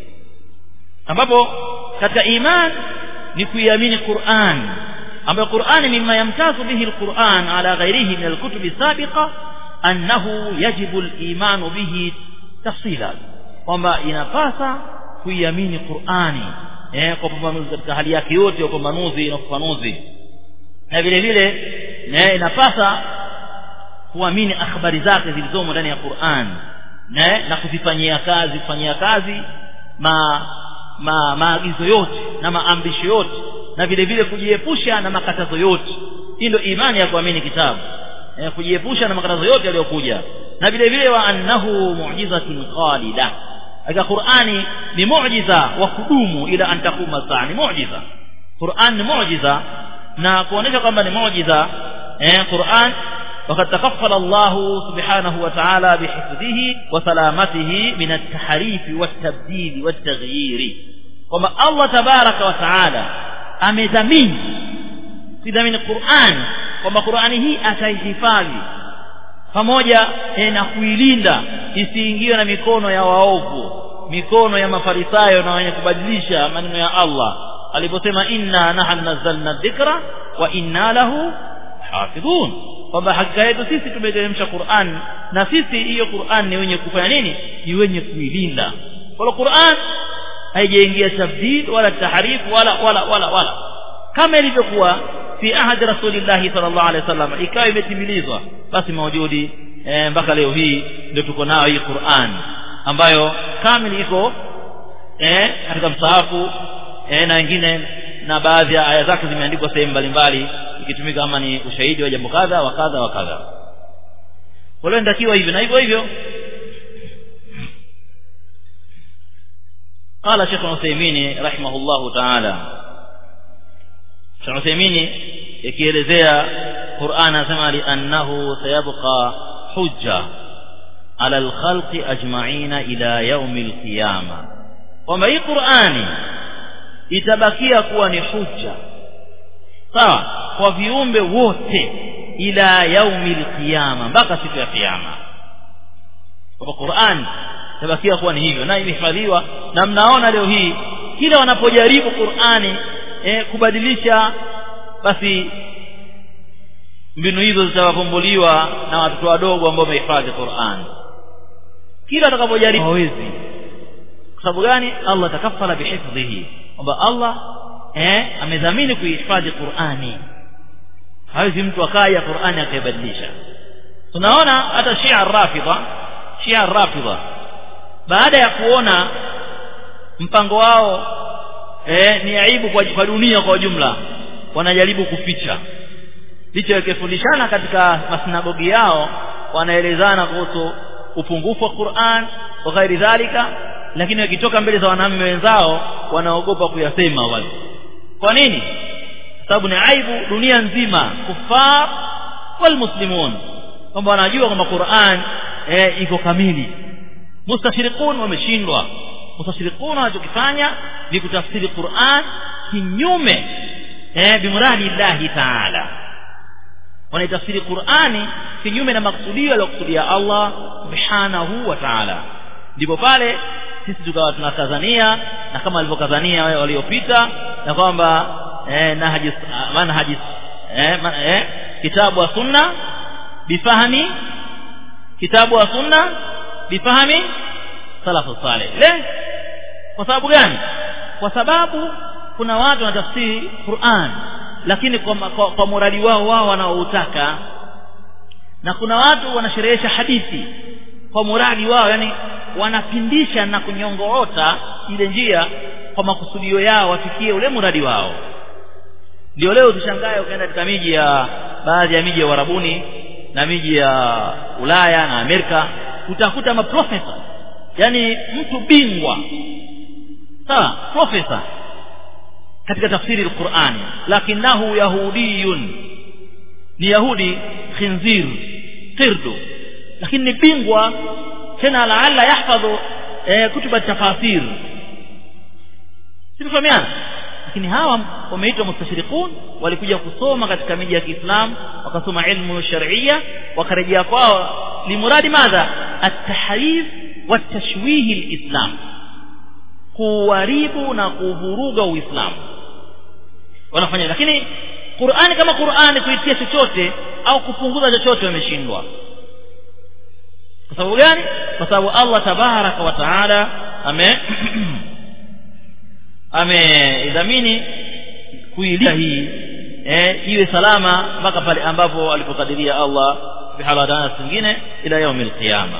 ambapo katika iman ni kuiamini Qur'an ambayo Qur'an mimma yamtazu bihi al-Qur'an ala ghairihi min al-kutub as-sabiqa annahu yajibu al-iman bihi tafsila kwamba inapasa kuiamini Qur'ani eh kwa pambanuzi katika hali yake yote ya pambanuzi na ufafanuzi na vile vile eh inapasa kuamini akhbari zake zilizomo ndani ya Qur'an na na kuzifanyia kazi kufanyia kazi ma ma maagizo yote na maamrisho yote na vile vile kujiepusha na makatazo yote hii ndio imani ya kuamini kitabu eh, kujiepusha na makatazo yote yaliyokuja na vile vile wa annahu mu'jizatun khalida katika Qur'ani ni muujiza wa kudumu ila an takuma saa ni muujiza Qur'an ni muujiza na kuonesha kwamba ni muujiza eh Qur'an وقد تكفل الله سبحانه وتعالى بحفظه وسلامته من التحريف والتبديل والتغيير وما الله تبارك وتعالى amedhamini kidhamini Qur'an kwamba Qur'ani hii ataihifadhi pamoja na kuilinda isiingiwe na mikono ya waovu mikono ya mafarisayo na wenye kubadilisha maneno ya Allah aliposema inna nahnu nazzalna dhikra wa inna lahu hafidhun kwamba hakika yetu sisi tumeteremsha Qur'an na sisi hiyo Qur'an ni wenye kufanya nini ni wenye kuilinda kwa Qur'an haijaingia tabdil wala tahrif wala wala wala wala kama ilivyokuwa fi ahadi rasulillah sallallahu alaihi wasallam ikawa imetimilizwa basi maujudi e, mpaka leo hii ndio tuko nayo hii Qur'an ambayo kamili iko eh katika msahafu eh, na wengine na baadhi ya aya zake zimeandikwa sehemu mbalimbali ikitumika kama ni ushahidi wa jambo kadha wa kadha wa kadha kwa hiyo ndakiwa hivyo na hivyo hivyo قال شيخ عثيمين رحمه الله تعالى شيخ عثيمين يكيelezea Qur'an anasema li annahu sayabqa hujja ala al-khalqi ajma'ina ila yawm al-qiyama kwamba hii Qur'ani itabakia kuwa ni hujja sawa kwa viumbe wote ila yaumil qiyama mpaka siku ya kiyama kwa Qur'an itabakia kuwa ni hivyo na imehifadhiwa na mnaona leo hii kila wanapojaribu Qur'ani eh, kubadilisha basi mbinu hizo zitawapombuliwa na watoto wadogo ambao wamehifadhi Qur'an kila atakapojaribu hawezi kwa sababu gani Allah takafala bihifdhihi kwamba Allah eh amedhamini kuihifadhi Qur'ani hawezi mtu akaja Qur'ani akaibadilisha tunaona hata Shia Rafidha Shia Rafidha baada ya kuona mpango wao eh ni aibu kwa, kwa dunia kwa jumla wanajaribu kuficha licha yakifundishana katika masinagogi yao wanaelezana kuhusu upungufu wa Qur'an wa ghairi dhalika lakini wakitoka mbele za wanaume wenzao wanaogopa kuyasema wale kwa nini sababu ni aibu dunia nzima kufar wal muslimun kwamba wanajua kwamba Qur'an eh, iko kamili mustashriqun wameshindwa mustashriqun wanachokifanya ni kutafsiri Qur'an kinyume eh bimuradi Allah ta'ala wanaitafsiri Qur'ani kinyume na maksudio aliyokusudia Allah subhanahu wa ta'ala ndipo pale sisi tukawa tunakazania na kama walivyokazania wale waliopita na kwamba eh, nahji manhaji eh, man, eh, kitabu wa sunna bifahami kitabu wa sunna bifahami salafu salih le kwa sababu gani kwa sababu kuna watu wanatafsiri Qur'an lakini kwa, kwa, kwa muradi wao wao wanaoutaka na kuna watu wanasherehesha hadithi kwa muradi wao yani wanapindisha na kunyongoota ile njia kwa makusudio yao wafikie ule muradi wao ndio leo tushangae ukaenda katika miji ya baadhi ya miji ya Uarabuni na miji ya Ulaya na Amerika utakuta maprofesa yani mtu bingwa sawa profesa katika tafsiri al-Qur'ani lakinahu yahudiyun ni yahudi khinzir qirdu lakini ni bingwa tena laala yahfadhu eh, kutuba tafasir simefahamiana lakini hawa wameitwa mustashriqun walikuja kusoma katika miji ya Kiislamu wakasoma ilmu sharia wakarejea kwao limuradi madha at-tahrif wa tashwih al-islam kuharibu na kuvuruga uislamu wanafanya lakini Qur'ani kama Qur'ani kuitia chochote au kupunguza chochote wameshindwa kwa sababu gani kwa sababu Allah tabaraka wa taala ame ameidhamini kuilinda hii eh, iwe salama mpaka pale ambapo alipokadiria Allah bihaladana zingine ila yaumi alqiyama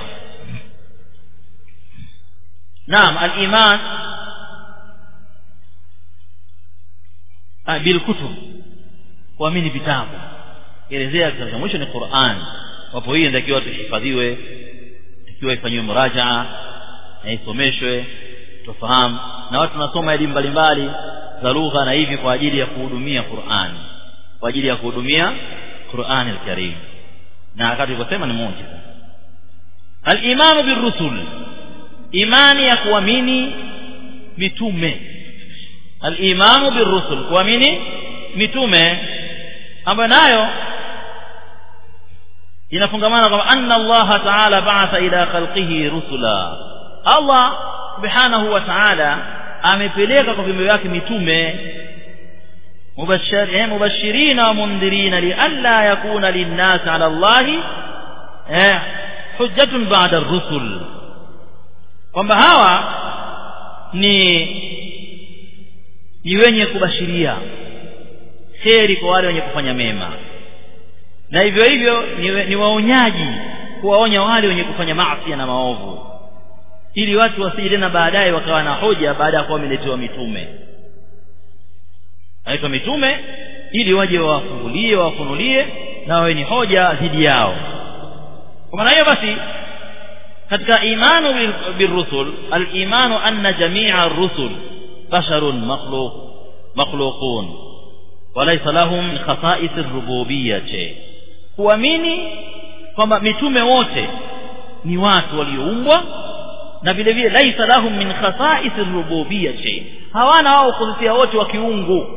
naam aliman bilkutub kuamini vitabu elezea kitabu cha mwisho ni Qur'an wapo hii inatakiwa tuhifadhiwe ikiwa ifanyiwe murajaa na isomeshwe tufahamu na watu tunasoma elimu mbalimbali za lugha na hivi kwa ajili ya kuhudumia Qur'an kwa ajili ya kuhudumia Qur'an al-Karim na wakati tuliposema ni muujiza al-imanu birrusul imani ya kuamini mitume al-imanu birrusul kuamini mitume ambayo nayo inafungamana kwamba anna Allah ta'ala ba'atha ila khalqihi rusula Allah subhanahu wa ta'ala amepeleka kwa viumbe wake mitume mubashir mubashirina wa mundhirina lialla yakuna linnas ala Allah eh hujjatun ba'da ar-rusul kwamba hawa ni ni wenye kubashiria kheri kwa wale wenye kufanya mema na hivyo hivyo ni, ni waonyaji kuwaonya wale wenye kufanya maasi na maovu ili watu wasije tena baadaye wakawa na hoja baada ya kuwa wameletewa mitume naitwa mitume ili waje wawafungulie wawafunulie na wawe ni hoja dhidi yao kwa maana hiyo basi katika imanu birrusul al-imanu anna jami'a ar-rusul basharun makhluq makhluqun walaysa lahum khasa'is ar-rububiyyah kuamini kwamba mitume wote ni watu walioumbwa na vile vile laisa lahum min khasa'is ar-rububiyyah shay hawana wao khususia wote wa kiungu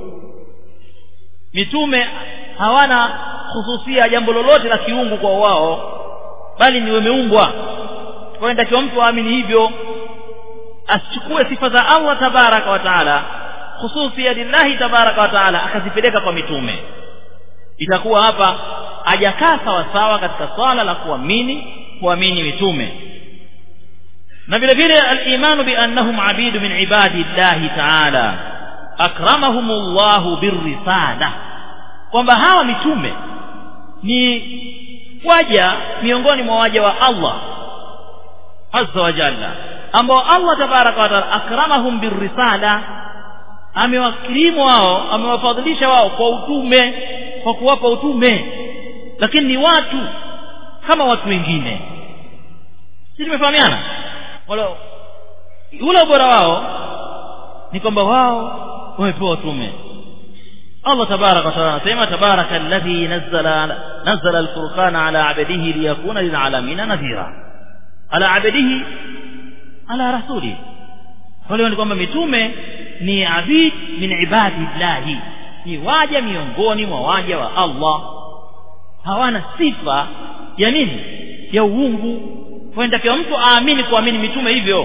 mitume hawana khususia jambo lolote la kiungu kwa wao bali ni wameumbwa kwa hiyo ndio mtu aamini hivyo asichukue sifa za Allah tabaraka wa taala khususia lillahi tabaraka wa taala akazipeleka kwa mitume itakuwa hapa hajakaa sawa sawa katika swala la kuamini kuamini mitume na vile vile al-imanu bi annahum abidu min ibadi llahi ta'ala akramahumullahu birrisala kwamba hawa mitume ni waja miongoni mwa waja wa Allah azza wa jalla ambao Allah tabaraka wa taala akramahum birrisala amewakirimu wao amewafadhilisha wao kwa utume kwa kuwapa utume lakini ni watu kama watu wengine sisi tumefahamiana wala ule ubora wao ni kwamba wao wamepewa utume Allah tabaraka wa taala anasema tabaraka alladhi nazzala nazzala alfurqana ala abdihi liyakuna lilalamin nadhira ala abdihi ala rasuli wale ni kwamba mitume ni abid min ibadillahi ni waja miongoni mwa waja wa Allah hawana sifa ya nini ya uungu kwa mtu aamini kuamini mitume hivyo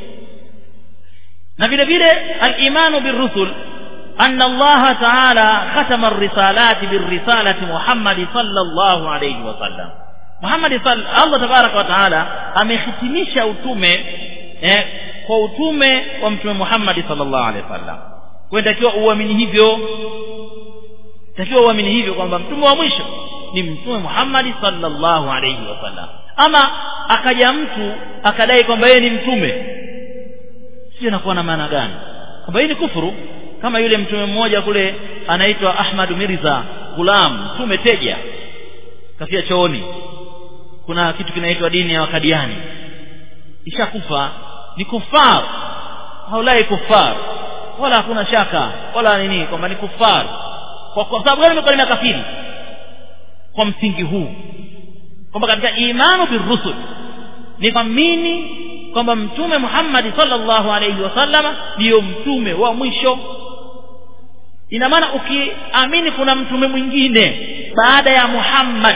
na vile vile al-imanu birrusul anna Allah ta'ala khatama ar-risalati bir-risalati Muhammad sallallahu alayhi wa sallam Muhammad Allah tabaraka wa ta'ala amehitimisha utume eh, kwa utume wa mtume Muhammad sallallahu alayhi wasallam kwa takiwa uamini hivyo takiwa uamini hivyo kwamba mtume wa mwisho ni mtume Muhammad sallallahu alayhi wasallam ama akaja mtu akadai kwamba yeye ni mtume sio inakuwa na maana gani kwamba hii ni kufuru kama yule mtume mmoja kule anaitwa Ahmad Mirza Gulam mtume teja kafia chooni kuna kitu kinaitwa dini ya wakadiani ishakufa ni kufar haulai kufar wala hakuna shaka wala nini kwamba ni kufar kwa, kwa sababu gani imekuwa ni kafiri kwa msingi huu kwamba katika imanu birusul ni kuamini kwamba mtume Muhammad sallallahu alayhi wasallam ndiyo mtume wa mwisho ina maana ukiamini kuna mtume mwingine baada ya Muhammad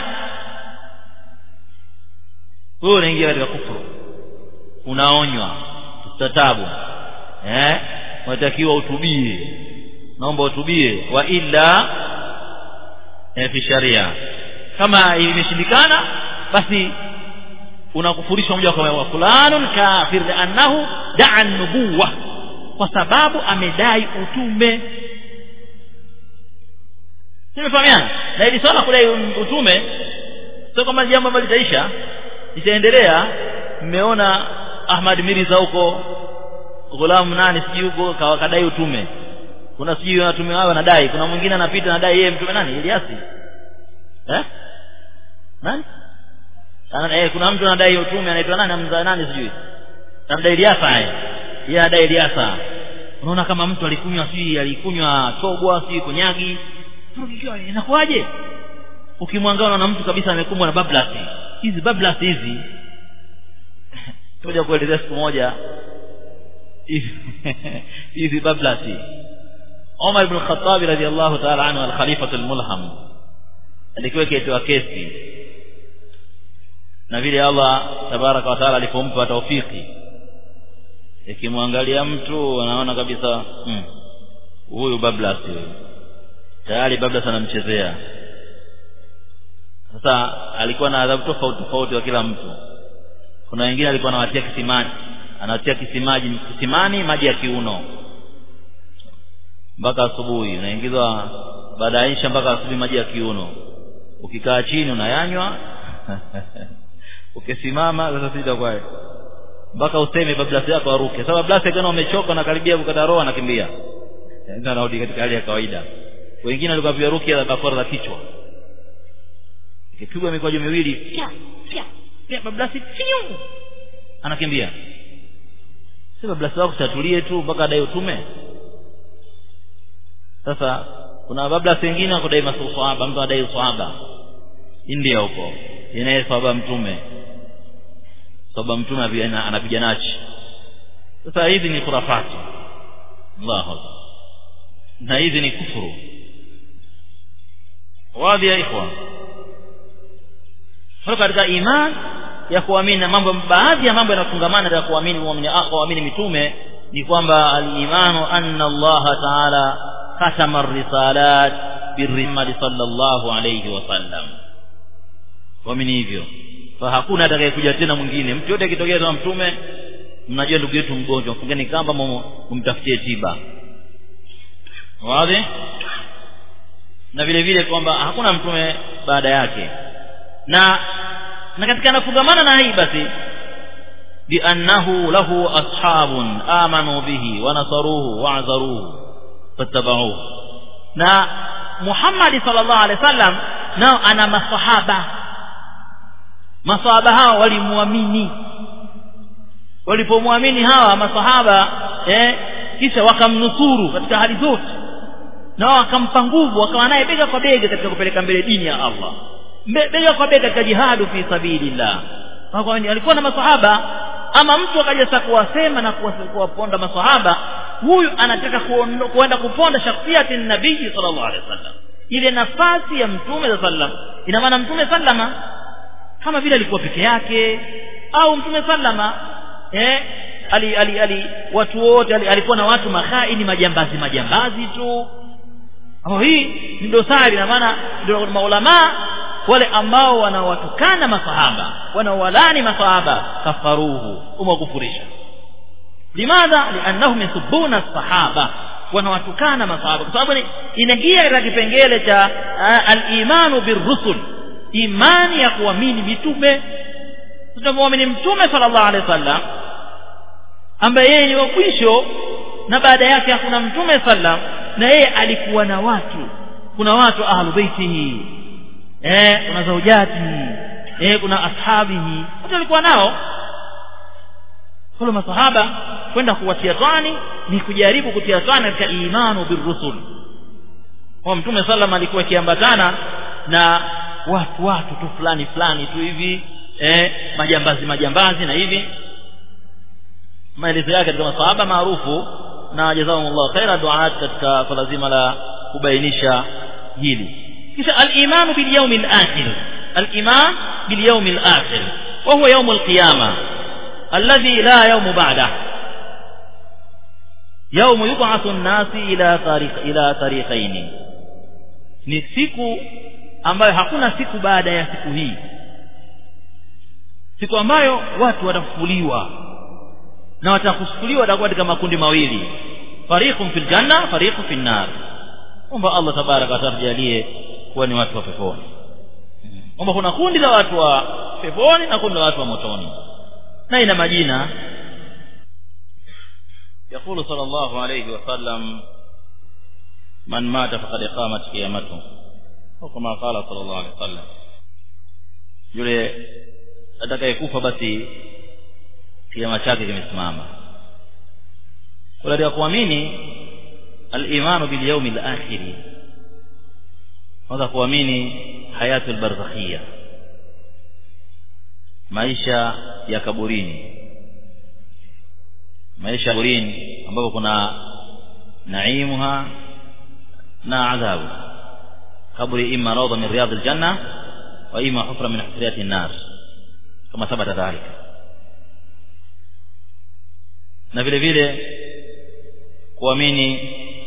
wewe unaingia katika kufuru unaonywa tatabu eh unatakiwa utubie naomba utubie wa illa eh, fi sharia kama imeshindikana basi unakufurishwa moja kwa moja fulanun kafir liannahu daa nubuwa kwa sababu amedai utume tumefahamiana na ili swala kudai utume sio kama jambo ambalo litaisha litaendelea mmeona Ahmad Mirza huko ghulamu nani sijui huko kadai utume kuna sijui watume wao wanadai kuna mwingine anapita anadai yeye mtume nani Eliasi eh nani ana eh kuna mtu anadai utume anaitwa nani amza nani sijui anadai Eliasa yeye yeye anadai Eliasa unaona kama mtu alikunywa sijui alikunywa chogwa sijui konyagi inakuwaje ukimwangalia unaona mtu kabisa amekumbwa na bablasi hizi bablasi hizi tuja kuelezea siku moja hizi bablasi Umar ibn Khattab radiyallahu ta'ala anhu al-Khalifa al-Mulham alikuwa kiitwa kesi na vile Allah tabaraka wa taala alipompa taufiki ikimwangalia mtu anaona kabisa huyu hmm, bablas huyu tayari bablas anamchezea sasa alikuwa na adhabu tofauti tofauti wa kila mtu kuna wengine alikuwa anawatia kisimani anawatia kisimaji kisimani maji ya kiuno mpaka asubuhi unaingizwa baada ya isha mpaka asubuhi maji ya kiuno ukikaa chini unayanywa ukisimama sasa sita kwa mpaka useme bablasi yako aruke sasa bablasi kama umechoka na karibia kukata roho anakimbia ndio anarudi katika hali ya kawaida wengine walikuwa pia rukia za bakora za kichwa ikipigwa mikojo miwili fya fya fya bablasi fiu anakimbia si bablasi wako chatulie tu mpaka adai utume sasa kuna bablasi wengine wakudai masahaba mtu adai usahaba India huko inaye sahaba mtume sahaba mtume anapiga nachi sasa hizi ni khurafati Allahu na hizi ni kufuru wadhi ya ikhwan kwa katika iman ya kuamini na mambo baadhi ya mambo yanafungamana na kuamini muamini kuamini mitume ni kwamba al-imanu anna Allah ta'ala khatama ar-risalat birrimad sallallahu alayhi wasallam kuamini hivyo fa hakuna atakayekuja tena mwingine mtu yote akitokea kama mtume mnajua ndugu yetu mgonjwa mfungeni kamba mumtafutie tiba wazi na vile vile kwamba hakuna mtume baada yake na na katika nafungamana na hii basi biannahu lahu ashabun amanu bihi wa nasaruhu wa azaruhu fattabauhu na Muhammad sallallahu alaihi wasallam nao ana masahaba masahaba hao walimwamini walipomwamini hawa masahaba eh kisha wakamnusuru katika hali zote na wakampa nguvu wakawa naye bega kwa bega katika kupeleka mbele dini ya Allah bega kwa bega katika jihadu fi sabilillah alikuwa na masahaba ama mtu akaja sasa kuwasema na kuwaponda masahaba huyu anataka kuenda kuponda shakhsiyati nabii sallallahu alaihi wasallam ile nafasi ya mtume sallam ina maana mtume sallama kama vile alikuwa peke yake au mtume sallama eh ali, ali, ali watu wote ali, alikuwa na watu makhaini majambazi majambazi tu ambao hii ni dosari na maana ndio maulama wale ambao wanawatukana masahaba wanawalani masahaba kafaruhu umewakufurisha limadha liannahum yasubbuna sahaba wanawatukana masahaba kwa sababu inaingia katika kipengele cha al-imanu birrusul imani ya kuamini mitume tutamwamini mtume sallallahu alaihi wasallam ambaye yeye ni wa mwisho na baada yake hakuna mtume sallam na yeye alikuwa na watu kuna watu ahlu baitihi eh kuna zaujati eh kuna ashabihi wote walikuwa nao kwa masahaba kwenda kuwatia twani ni kujaribu kutia twani katika imanu birrusul kwa mtume sallam alikuwa akiambatana na watu watu tu fulani fulani tu hivi eh, majambazi majambazi na hivi maelezo yake katika masahaba maarufu na jazakumullahu khaira duat katika swala zima la kubainisha hili kisha al-iman bil yawm al-akhir al-iman bil yawm al-akhir wa huwa yawm al-qiyamah alladhi la yawm ba'dah يوم يبعث الناس إلى طريق إلى طريقين ni siku ambayo hakuna siku baada ya siku hii siku ambayo watu watafufuliwa na watakufufuliwa watakuwa katika makundi mawili fariqun fil janna fariqun fil nar omba Allah tabaraka atajalie kuwa ni watu wa peponi omba kuna kundi la watu wa peponi na kundi la watu wa motoni na ina majina يقول صلى الله عليه وسلم من مات فقد قامت قيامته وكما قال صلى الله عليه وسلم yule atakayekufa basi kiama chake kimesimama katika kuamini al-imanu bil yawm al-akhir kwanza kuamini hayatu al-barzakhia maisha ya kaburini maisha ya kaburini ambapo kuna naimuha na adhabu kaburi imma rawda min riyad al-janna wa imma hufra min hufriyat an-nar kama thabata dhalika na vile vile kuamini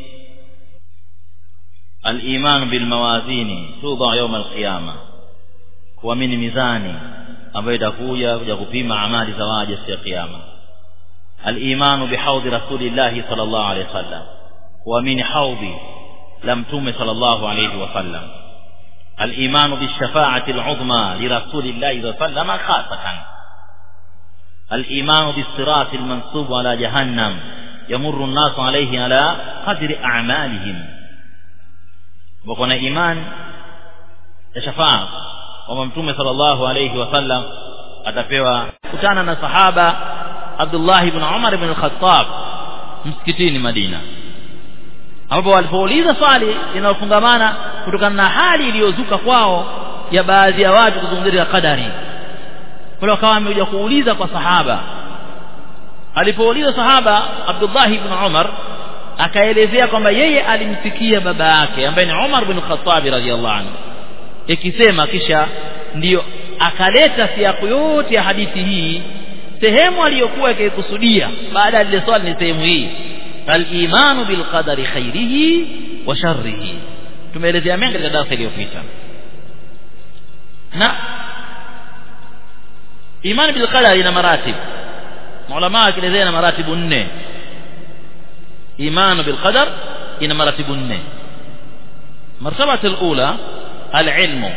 al-iman bil mawazini tudha yawm al-qiyama kuamini mizani ambayo itakuja kuja kupima amali za waja siku ya kiyama al-iman bi haudhi rasulillah sallallahu alayhi wasallam kuamini haudhi la mtume sallallahu alayhi wasallam al-iman bi shafa'ati al-uzma li rasulillah sallallahu alayhi wasallam khasatan الإيمان بالصراط المنصوب على جهنم يمر الناس عليه على قدر أعمالهم وكنا إيمان شفاعة وممتوم صلى الله عليه وسلم atapewa kutana na sahaba Abdullah ibn Umar ibn al-Khattab msikitini Madina ambapo walipouliza swali linalofungamana kutokana na hali iliyozuka kwao ya baadhi ya watu kuzungumzia kadari kwa wakawa amekuja kuuliza kwa sahaba alipouliza sahaba Abdullah ibn Umar akaelezea kwamba yeye alimsikia baba yake ambaye ni Umar ibn Khattab radhiyallahu anhu ikisema kisha ndiyo akaleta siaku yote ya hadithi hii sehemu aliyokuwa ikikusudia baada ya lile swali ni sehemu hii al-imanu bil qadari khairihi wa sharrihi tumeelezea mengi katika darasa iliyopita na imani bil qadari ina maratib maulama wakielezea na maratibu nne imanu bil qadar ina maratibu nne مرتبة الأولى العلم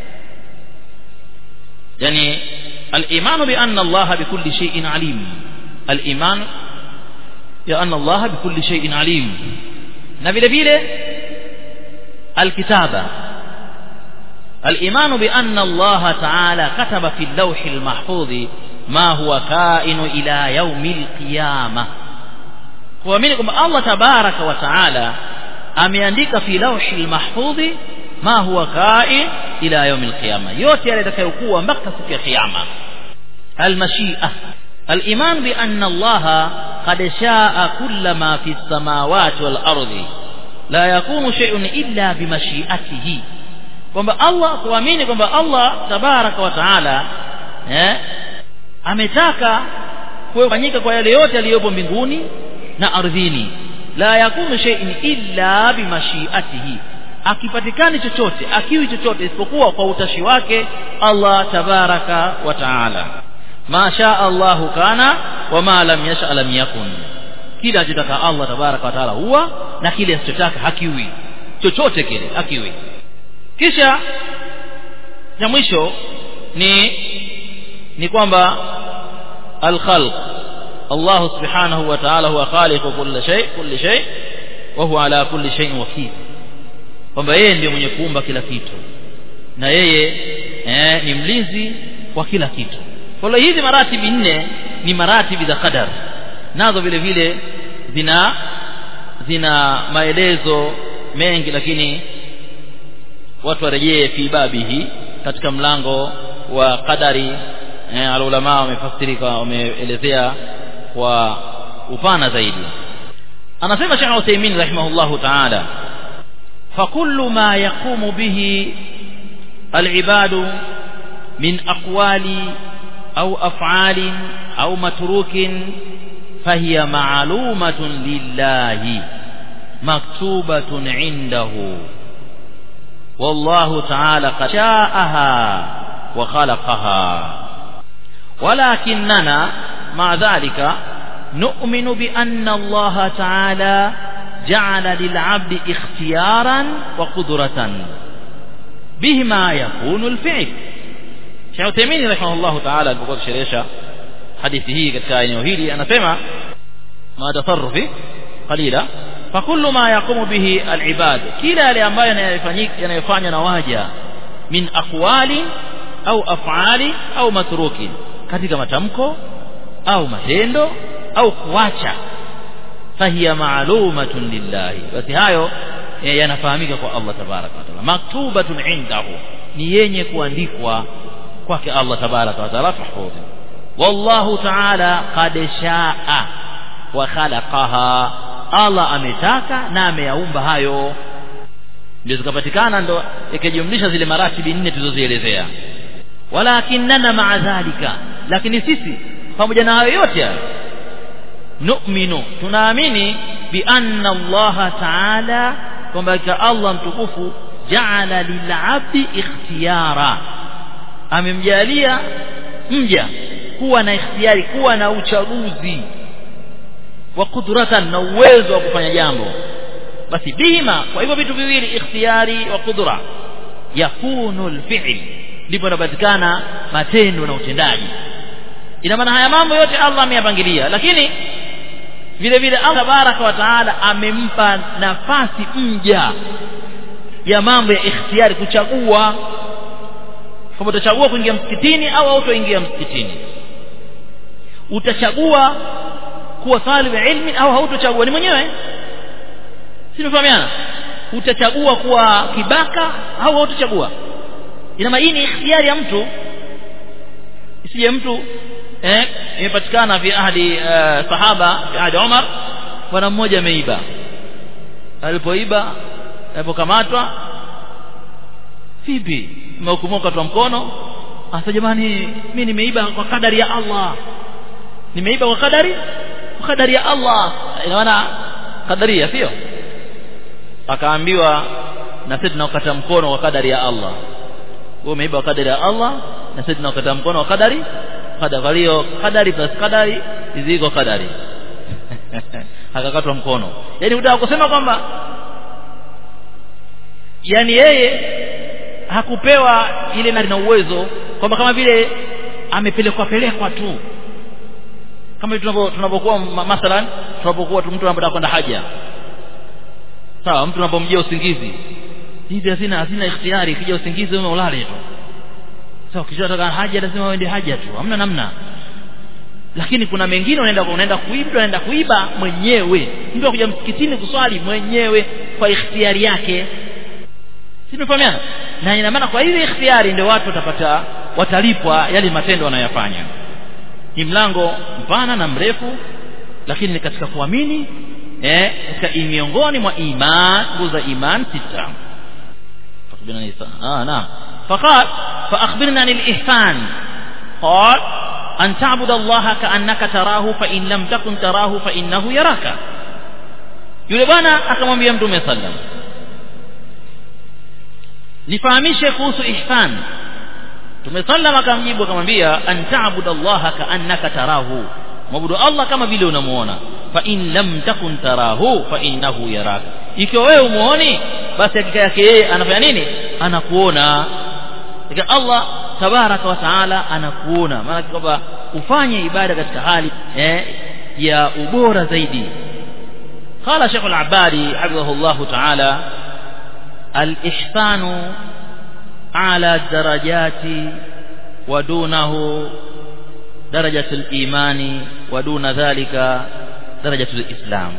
يعني الإيمان بأن الله بكل شيء عليم الإيمان بأن الله بكل شيء عليم نبيل بيله الكتابة الإيمان بأن الله تعالى كتب في اللوح المحفوظ ما هو كائن إلى يوم القيامة kuamini kwamba Allah tabaraka wa taala ameandika fi lawhi almahfudhi ma huwa kain ila yaum alqiyama yote yale yatakayokuwa mpaka siku ya kiyama almashia الايمان بان الله قد شاء كل ما في السماوات والارض لا يكون شيء الا بمشيئته kwamba Allah kuamini kwamba Allah tabaraka wa taala eh ametaka kufanyika kwa yale yote yaliyopo mbinguni na ardhini la yakunu shay'in illa bimashiatihi akipatikani chochote akiwi chochote isipokuwa kwa utashi wake Allah tabaraka wa taala ma shaa Allahu kana wa ma lam yasha lam yakun kile anachotaka Allah tabaraka wa taala huwa na kile asichotaka hakiwi chochote kile hakiwi kisha ya mwisho ni ni kwamba al-khalq Allah subhanahu wa ta'ala huwa khaliqu kulli shay kulli shay wa huwa ala kulli shay'in wakil kwamba yeye ndiye mwenye kuumba kila kitu na yeye eh, ni mlinzi wa kila kitu kwa hiyo hizi maratibi nne ni maratibi za qadar nazo vile vile zina zina maelezo mengi lakini watu warejee fi babihi katika mlango wa qadari eh, alulama wamefasiri kwa wameelezea kwa upana zaidi anasema Sheikh Uthaymeen rahimahullahu ta'ala فكل ما يقوم به العباد من أقوال أو أفعال أو متروك فهي معلومة لله مكتوبة عنده والله تعالى قد شاءها وخلقها ولكننا مع ذلك نؤمن بأن الله تعالى جعل للعبد اختيارا وقدرة بهما يكون الفعل Sheikh Uthaymeen rahimahullah ta'ala alipokuwa kusherehesha hadithi hii katika eneo hili anasema ma tasarrufi qalila fa kullu ma yaqumu bihi al-ibad kila yale ambayo yanayofanyika yanayofanywa na waja min aqwali au af'ali au matruki katika matamko au matendo au kuacha fahiya ma'lumatun lillahi basi hayo yanafahamika kwa Allah tabaraka wa taala maktubatun indahu ni yenye kuandikwa kwake Allah tabaraka wa taala tahfudhi wallahu taala qad shaa wa khalaqaha Allah ametaka na ameyaumba hayo ndio zikapatikana ndo ikijumlisha zile maratibi nne tulizozielezea walakinna ma'a dhalika lakini sisi pamoja na hayo yote hayo nu'minu tunaamini bi anna Allah ta'ala kwamba Allah mtukufu ja'ala lil'abdi ikhtiyara amemjalia mja kuwa na ikhtiyari kuwa na uchaguzi wa kudratan na uwezo wa kufanya jambo basi bihima kwa hivyo vitu viwili ikhtiyari wa kudra yakunu alfi'l ndipo inapatikana matendo na utendaji ina maana haya mambo yote Allah ameyapangilia lakini vile vile Allah baraka wa taala amempa nafasi mja ya mambo ya ikhtiyari kuchagua kama utachagua kuingia msikitini au hautoingia msikitini utachagua kuwa talib ilmi au hautochagua ni mwenyewe si tunafahamiana utachagua kuwa kibaka au hautochagua ina maana hii ni ikhtiyari ya mtu isije mtu eh imepatikana fi ahli uh, sahaba fi ahli Umar bwana mmoja ameiba alipoiba alipokamatwa vipi umehukumoka kwa mkono asa jamani mimi nimeiba kwa kadari ya Allah nimeiba kwa kadari kwa kadari ya Allah inaona kadaria sio akaambiwa na sisi tunaokata mkono kwa kadari ya Allah wewe umeiba kwa kadari ya Allah na sisi tunaokata mkono kwa kadari kadari kwa hiyo kadari plus kadari iziko kadari akakatwa mkono yani utaka kusema kwamba yani yeye hakupewa ile na uwezo kwamba kama vile amepelekwa pelekwa tu kama tunapokuwa mathalan tunapokuwa mtu anapotaka kwenda haja sawa mtu anapomjia usingizi hizi hazina hazina ikhtiyari kija usingizi wewe ulale tu sawa kisha unataka haja lazima uende haja tu hamna namna lakini kuna mengine unaenda unaenda kuiba unaenda kuiba mwenyewe mtu akuja msikitini kuswali mwenyewe kwa ikhtiyari yake si tumefahamiana na ina maana kwa ile ikhtiyari ndio watu watapata watalipwa yale matendo wanayofanya ni mlango mpana na mrefu lakini ni katika kuamini eh katika miongoni mwa iman nguzo iman sita fakbirna nisa ah naam فقال فأخبرنا عن الإحسان قال أن تعبد الله كأنك تراه فإن لم تكن تراه فإنه يراك yule bwana akamwambia mtume sallam nifahamishe kuhusu ihsan mtume sallam akamjibu akamwambia an ta'budu allaha ka'annaka tarahu mwabudu allah kama vile unamuona fa in lam takun tarahu fa innahu yaraka ikiwa wewe umuoni basi hakika yake yeye anafanya nini anakuona Ika Allah tabaraka wa taala anakuona maana kwamba ufanye ibada katika hali eh, ya ubora zaidi قال شيخ العبادي حفظه الله تعالى الإحسان على الدرجات ودونه درجة الإيمان ودون ذلك درجة الإسلام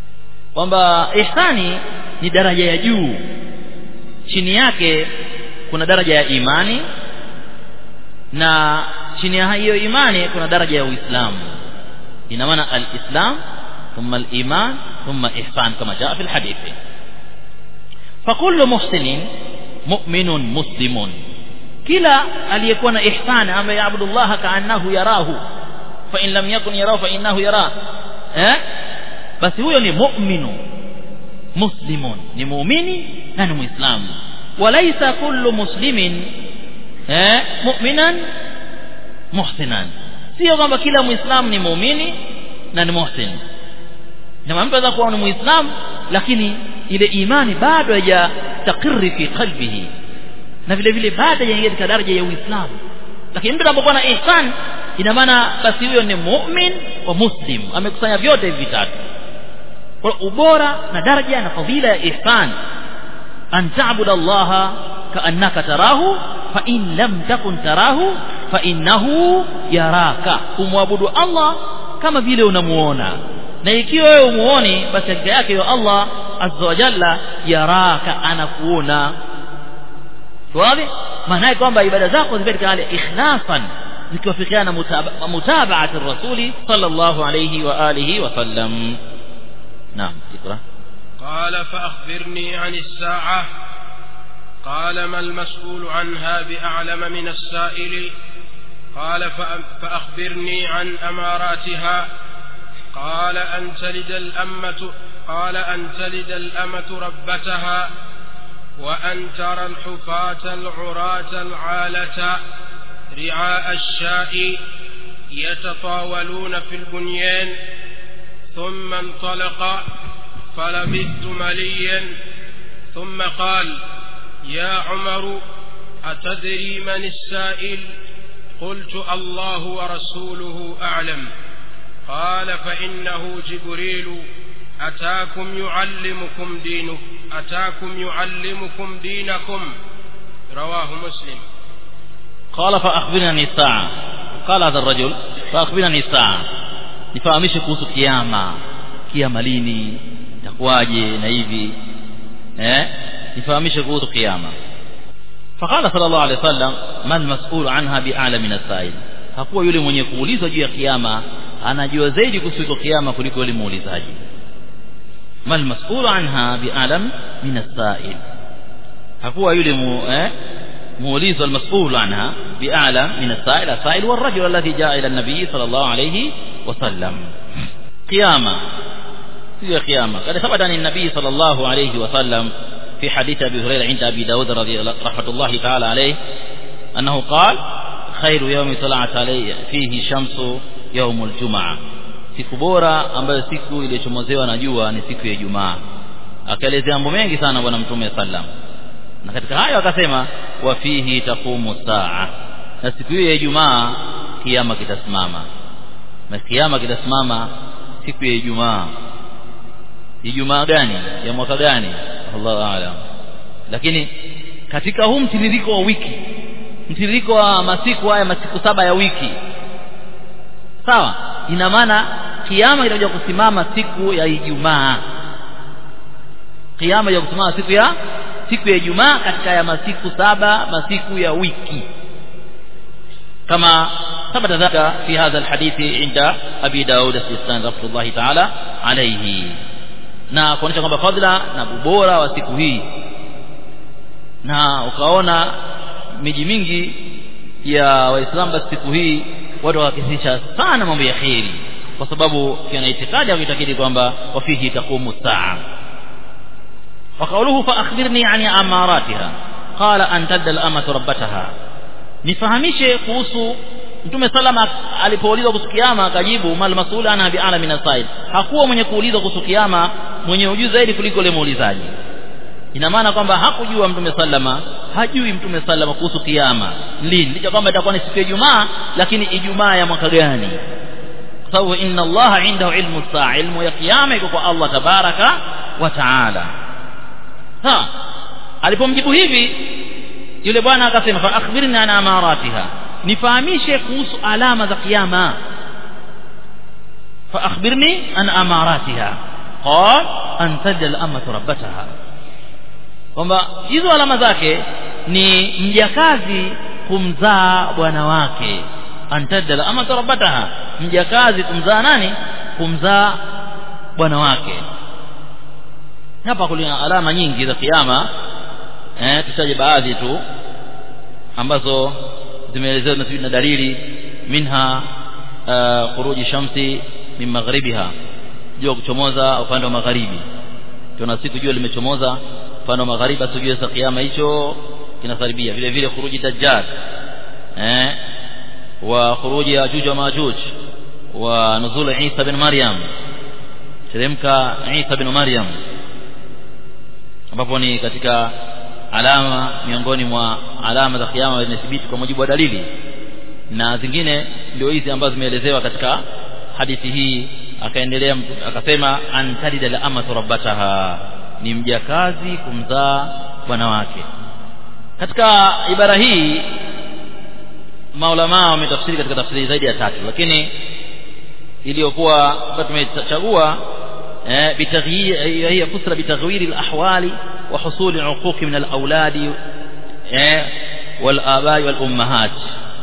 kwamba ihsani ni daraja ya juu chini yake kuna daraja ya imani na chini ya hiyo imani kuna daraja ya uislamu ina maana alislam thumma aliman thumma ihsan kama jaa fi alhadithi فكل محسن مؤمن مسلم kila aliyekuwa na ihsan ambaye yaabudu Allah kaannahu yarahu fa in lam yakun yarahu fa innahu yara eh basi huyo ni mu'minu muslimun ni muumini na ni muislamu walaysa kullu muslimin eh mu'minan muhsinan sio kwamba kila muislamu ni muumini na ni muhsin na mtu anaweza kuwa ni muislamu lakini ile imani bado haijatakiri fi qalbihi na vile vile bado hajaingia katika daraja ya Uislamu lakini mtu anapokuwa na ihsan ina maana basi huyo ni mu'min wa muslim amekusanya vyote hivi vitatu kwa ubora na daraja na fadhila ya ihsan an ta'budu Allah ka'annaka tarahu fa in lam takun tarahu fa innahu yaraka kumwabudu Allah kama vile unamuona na ikiwa wewe umuoni basi hakika yake yo Allah azza wa jalla yaraka anakuona wazi maana yake kwamba ibada zako ziwe katika hali ikhlasan zikiwafikiana na mutabaati rasuli sallallahu alayhi wa alihi wa sallam naam ikra قال فأخبرني عن الساعة قال ما المسؤول عنها بأعلم من السائل قال فأخبرني عن أماراتها قال أن تلد الأمة قال أن تلد الأمة ربتها وأن ترى الحفاة العراة العالة رعاء الشاء يتطاولون في البنيان ثم انطلق فلبثت مليا ثم قال يا عمر أتدري من السائل قلت الله ورسوله أعلم قال فإنه جبريل أتاكم يعلمكم دينه أتاكم يعلمكم دينكم رواه مسلم قال فأخبرني عن الساعة قال هذا الرجل فأخبرني عن الساعة nifahamishe kuhusu kiama kiama lini itakuwaje na hivi eh nifahamishe kuhusu kiama فقال صلى الله عليه وسلم ما المسؤول عنها بأعلى من السائل hakuwa yule mwenye kuulizwa juu ya kiama anajua zaidi kuhusu kiama kuliko yule muulizaji ما المسؤول عنها بأعلم من السائل hakuwa yule mu eh موليز المسؤول عنها بأعلى من السائل السائل والرجل الذي جاء إلى النبي صلى الله عليه وسلم قيامة هي قيامة قد ثبت عن النبي صلى الله عليه وسلم في حديث أبي هريرة عند أبي داود رضي رحمة الله تعالى عليه أنه قال خير يوم طلعت عليه فيه شمس يوم الجمعة siku bora ambayo siku iliyochomozewa na jua ni siku ya Ijumaa akaelezea mambo mengi sana bwana mtume sallam na katika hayo akasema wa fihi taqumu saa na siku hiyo ya Ijumaa kiama kitasimama na kiama kitasimama siku ya Ijumaa Ijumaa gani ya mwaka gani Allahu aalam lakini katika huu mtiririko wa wiki mtiririko wa masiku haya masiku saba ya wiki sawa ina maana kiama kitakuja kusimama siku ya Ijumaa kiama ya kusimama siku ya siku ya Ijumaa katika ya masiku saba masiku ya wiki kama ثبت ذلك في هذا الحديث عند أبي داود السيستاني رحمة الله تعالى عليه na kuonyesha kwamba fadhila na ubora wa siku hii na ukaona miji mingi ya waislamu basi siku hii watu wakakisisha sana mambo ya kheri kwa sababu kiana itikadi wakitakidi kwamba wafihi taqumu saa وقوله فأخبرني عن أماراتها قال أن تد الأمة ربتها nifahamishe kuhusu mtume salama alipoulizwa kuhusu kiama akajibu mal mas'ul anha bi'ala min as-sa'il hakuwa mwenye kuulizwa kuhusu kiama mwenye ujuzi zaidi kuliko yule muulizaji ina maana kwamba hakujua mtume salama hajui mtume salama kuhusu kiama lini licha kwamba itakuwa ni siku ya Ijumaa lakini Ijumaa ya mwaka gani kwa sababu inna Allah indahu ilmu saa ilmu ya kiyama iko kwa Allah tabaraka wa taala ha alipomjibu hivi yule bwana akasema fa akhbirni an amaratiha nifahamishe kuhusu alama za kiyama fa akhbirni an amaratiha qal an tajal amatu rabbataha kwamba hizo alama zake ni mjakazi kumzaa bwana wake antadala ama tarabataha mjakazi kumzaa nani kumzaa bwana wake hapa kuna alama nyingi za kiyama eh tutaje baadhi tu ambazo zimeelezewa na na dalili minha uh, khuruji shamsi min magharibiha jua kuchomoza upande wa magharibi tuna siku jua limechomoza upande wa magharibi basi jua za kiyama hicho kinakaribia vile vile khuruji dajjal eh wa khuruji yajuj wa majuj wa nuzul Isa bin Maryam teremka Isa bin Maryam ambapo ni katika alama miongoni mwa alama za kiyama zimethibiti kwa mujibu wa dalili na zingine ndio hizi ambazo zimeelezewa katika hadithi hii akaendelea akasema antalida la amatu rabbataha ni mjakazi kumzaa bwana wake katika ibara hii maulama wametafsiri katika tafsiri zaidi ya tatu lakini iliyokuwa tumechagua eh bitaghyir hiya fusra bitaghwir alahwali wa husul al'uquq min alawlad eh wal abai wal ummahat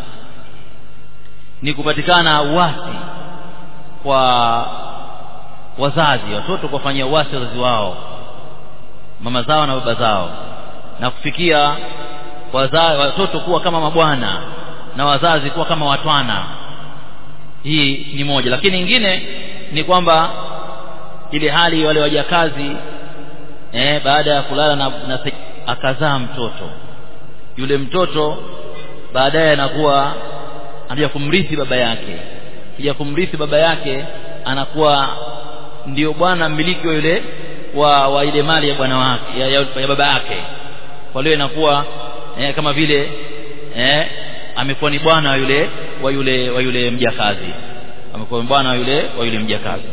ni kupatikana uasi kwa wazazi watoto kuwafanyia uasi wazazi wao mama zao na baba zao na kufikia wazazi watoto kuwa kama mabwana na wazazi kuwa kama watwana hii ni moja lakini nyingine ni kwamba ile hali wale wajakazi eh, baada ya kulala na, na akazaa mtoto yule mtoto baadaye anakuwa anakuja kumrithi baba yake kija kumrithi baba yake anakuwa ndio bwana mmiliki wa yule wa, wa ile mali ya bwana wake ya, ya, ya baba yake kwa hiyo inakuwa eh, kama vile eh, amekuwa ni bwana wa yule wa yule wa yule mjakazi amekuwa bwana wa yule wa yule mjakazi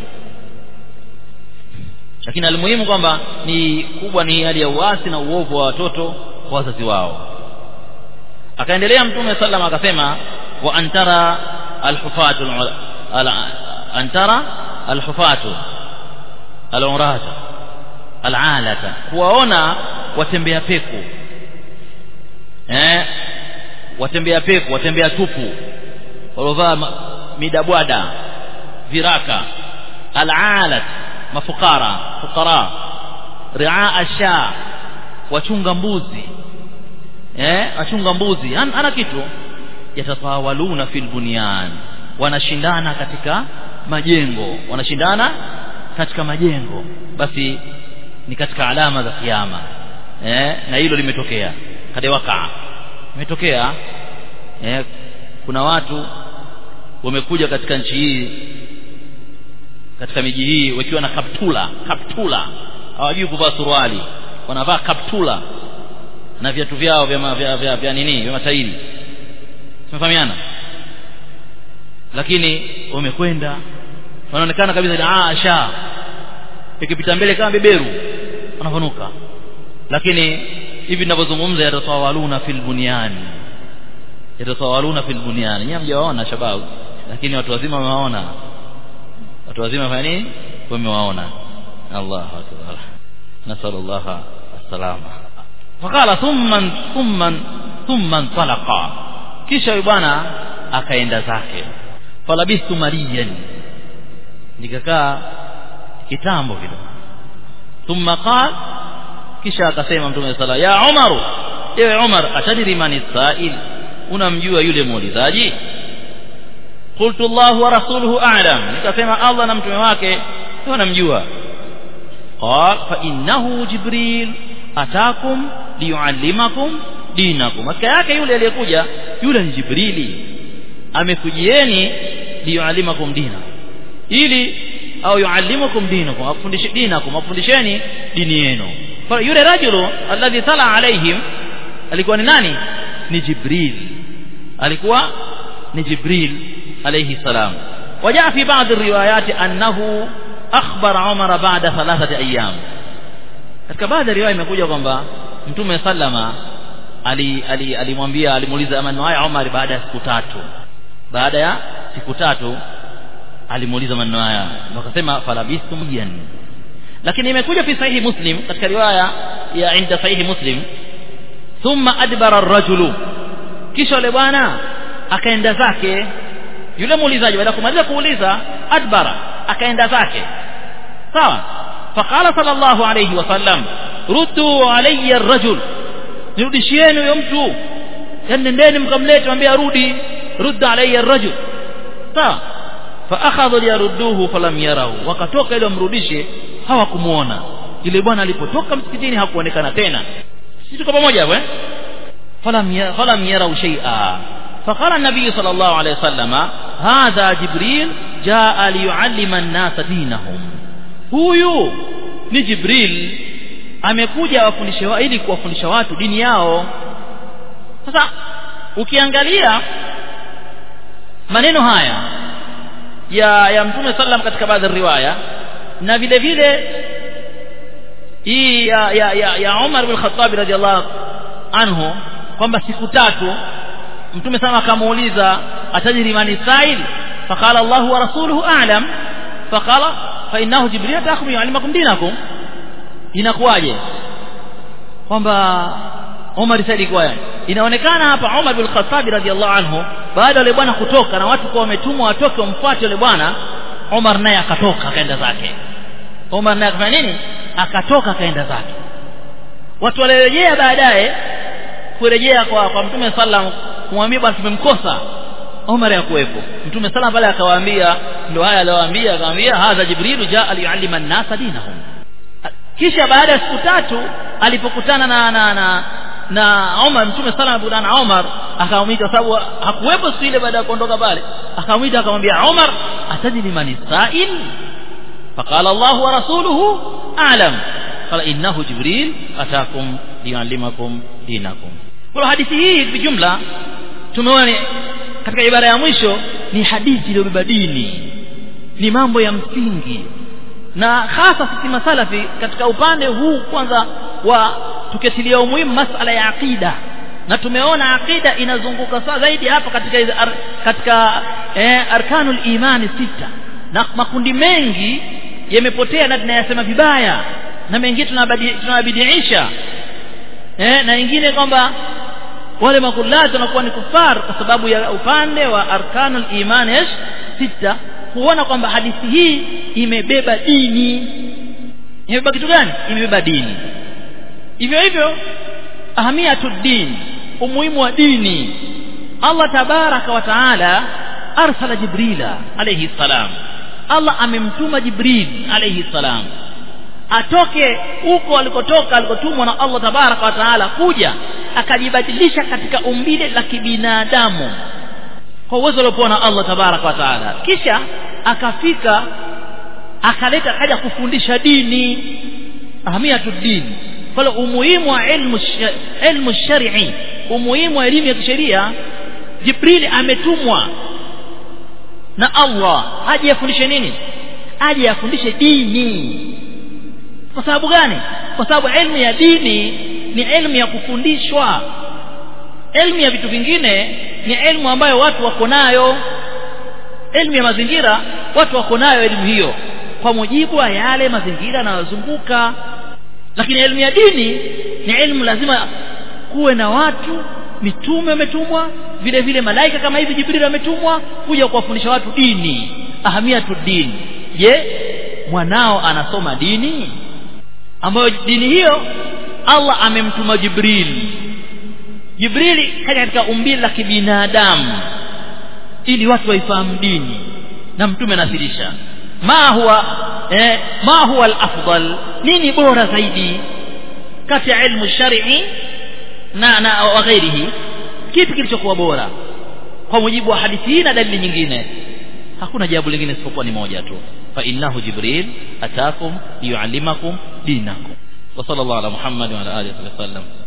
lakini almuhimu kwamba ni kubwa ni hali ya uasi na uovu wa watoto kwa wazazi wao akaendelea mtume sallam akasema wa antara alhufatu antara alhufatu alurata alalata kuwaona watembea peku eh watembea peku watembea tupu walovaa midabwada viraka alalat mafukara fukara ria asha wachunga mbuzi eh wachunga mbuzi ana, ana kitu yatatawaluna fil bunyan wanashindana katika majengo wanashindana katika majengo basi ni katika alama za kiyama eh na hilo limetokea kade wakaa imetokea eh kuna watu wamekuja katika nchi hii katika miji hii wakiwa na kaptula kaptula hawajui kuvaa suruali wanavaa kaptula na viatu vyao vya, vya, vya, vya nini vya matairi tumefahamiana lakini wamekwenda wanaonekana kabisa asha ikipita mbele kama beberu wanavunuka lakini hivi ninavyozungumza yatatawaluna fil bunyani yatatawaluna fil bunyani nyinyi mjawaona shababu lakini watu wazima wamewaona watu wazima fanya nini wamewaona Allahu akbar nasallallahu salama fakala thumma thumma thumma talaqa kisha yule bwana akaenda zake falabistu maliyan nikakaa kitambo kidogo thumma qala kisha akasema mtume sala ya Umar ewe Umar atadiri mani sa'il unamjua yule muulizaji qultu Allah wa rasuluhu a'lam nikasema Allah na mtume wake wanamjua qal fa innahu jibril atakum liyuallimakum dinakum maana yake yule aliyekuja yule ni jibrili amekujieni liyuallimakum dina ili au yuallimukum dinakum afundishe dinakum afundisheni dini yenu fa yule rajulu alladhi tala alaihim alikuwa ni nani ni jibril alikuwa ni jibril alayhi salam وجاء في بعض الروايات أنه أخبر عمر بعد ثلاثة أيام katika baadhi ya riwaya imekuja kwamba mtume sallama alimwambia ali, ali alimuuliza maneno haya Umar baada ya siku tatu baada ya siku tatu alimuuliza maneno haya wakasema falabistu mjian lakini imekuja fi sahihi muslim katika riwaya ya inda sahihi muslim thumma adbara ar-rajulu kisha yule bwana akaenda zake yule muulizaji baada ya kumaliza kuuliza adbara akaenda zake sawa faqala sallallahu alayhi wasallam ruddu alayya ar-rajul nirudishieni huyo mtu yani nendeni mkamlete mwambie arudi rudda alayya ar-rajul sawa faakhadhu liyarudduhu falam yarahu wakatoka ili wamrudishe hawakumuona yule bwana alipotoka msikitini hakuonekana tena sisi tuko pamoja hapo eh falam falam yarau shay'a فقال النبي صلى الله عليه وسلم هذا جبريل جاء ليعلم الناس دينهم huyu ni jibril amekuja wafundishe wa, ili kuwafundisha watu dini yao sasa ukiangalia maneno haya ya ya mtume sallam katika baadhi ya riwaya na vile vile hii ya ya ya, ya Umar bin Khattab radhiallahu anhu kwamba siku tatu mtume sana akamuuliza atajiri mani sa'il faqala Allah wa rasuluhu a'lam faqala fa innahu jibril atakum yu'allimakum dinakum inakuwaje kwamba Umar saidi kwa inaonekana hapa Umar bin Khattab radhiallahu anhu baada yule bwana kutoka na watu kwa wametumwa watoke wamfuate yule bwana Umar naye akatoka akaenda zake Umar naye akafanya nini akatoka akaenda zake watu walirejea baadaye kurejea kwa kwa mtume sallam kumwambia bwana tumemkosa Umar yakuwepo mtume sallam pale akawaambia ndio haya aliyowaambia akamwambia hadha jibril jaa liyuallima an-nasa dinahum kisha baada ya siku tatu alipokutana na na na na Umar mtume sallam alipokutana na Umar akamwita sababu hakuwepo siku ile baada ya kuondoka pale akamwita akamwambia Umar atadri man sa'il فقال الله ورسوله أعلم قال إنه جبريل أتاكم ليعلمكم دينكم kwa hadithi hii bijumla tumeona katika ibara ya mwisho ni hadithi iliyobeba dini ni mambo ya msingi na hasa sisi masalafi katika upande huu kwanza wa tuketilia umuhimu masala ya aqida na tumeona aqida inazunguka saa zaidi hapa katika ar, katika eh, arkanul imani sita na makundi mengi yamepotea na tunayasema vibaya na mengine tunawabidiisha eh, na wengine kwamba wale makullati wanakuwa ni kufar kwa sababu ya upande wa arkanul iman sita kuona kwamba hadithi hii imebeba dini imebeba kitu gani imebeba dini hivyo hivyo ahamiyatud din umuhimu wa dini Allah tabaraka wa taala arsala jibrila alayhi salam Allah amemtuma jibril alayhi salam atoke huko alikotoka alikotumwa na Allah tabaraka wa taala kuja akajibadilisha katika umbile la kibinadamu kwa uwezo aliopewa na Allah tabaraka wa taala kisha akafika akaleta akaja kufundisha dini ahamiyatu dini kwa umuhimu wa ilmu ilmu shar'i umuhimu wa elimu ya kisheria Jibril ametumwa na Allah aje afundishe nini aje afundishe dini kwa sababu gani kwa sababu elimu ya dini ni elimu ya kufundishwa elimu ya vitu vingine ni elimu ambayo watu wako nayo elimu ya mazingira watu wako nayo elimu hiyo kwa mujibu wa yale mazingira yanayozunguka lakini elimu ya dini ni elimu lazima kuwe na watu mitume wametumwa vile vile malaika kama hivi jibril ametumwa kuja kuwafundisha watu dini ahamiyatu dini je mwanao anasoma dini ambayo dini hiyo Allah amemtuma Jibril Jibril kaja katika umbile la kibinadamu ili watu waifahamu dini na mtume anasirisha ma huwa eh, ma huwa al-afdal nini bora zaidi kati ya ilmu shar'i na na wa ghairihi kipi kilichokuwa bora kwa mujibu wa hadithi hii na dalili nyingine hakuna jawabu lingine isipokuwa ni moja tu fa innahu jibril atakum liyuallimakum dinakum wa sallallahu ala muhammad wa ala alihi wa sallam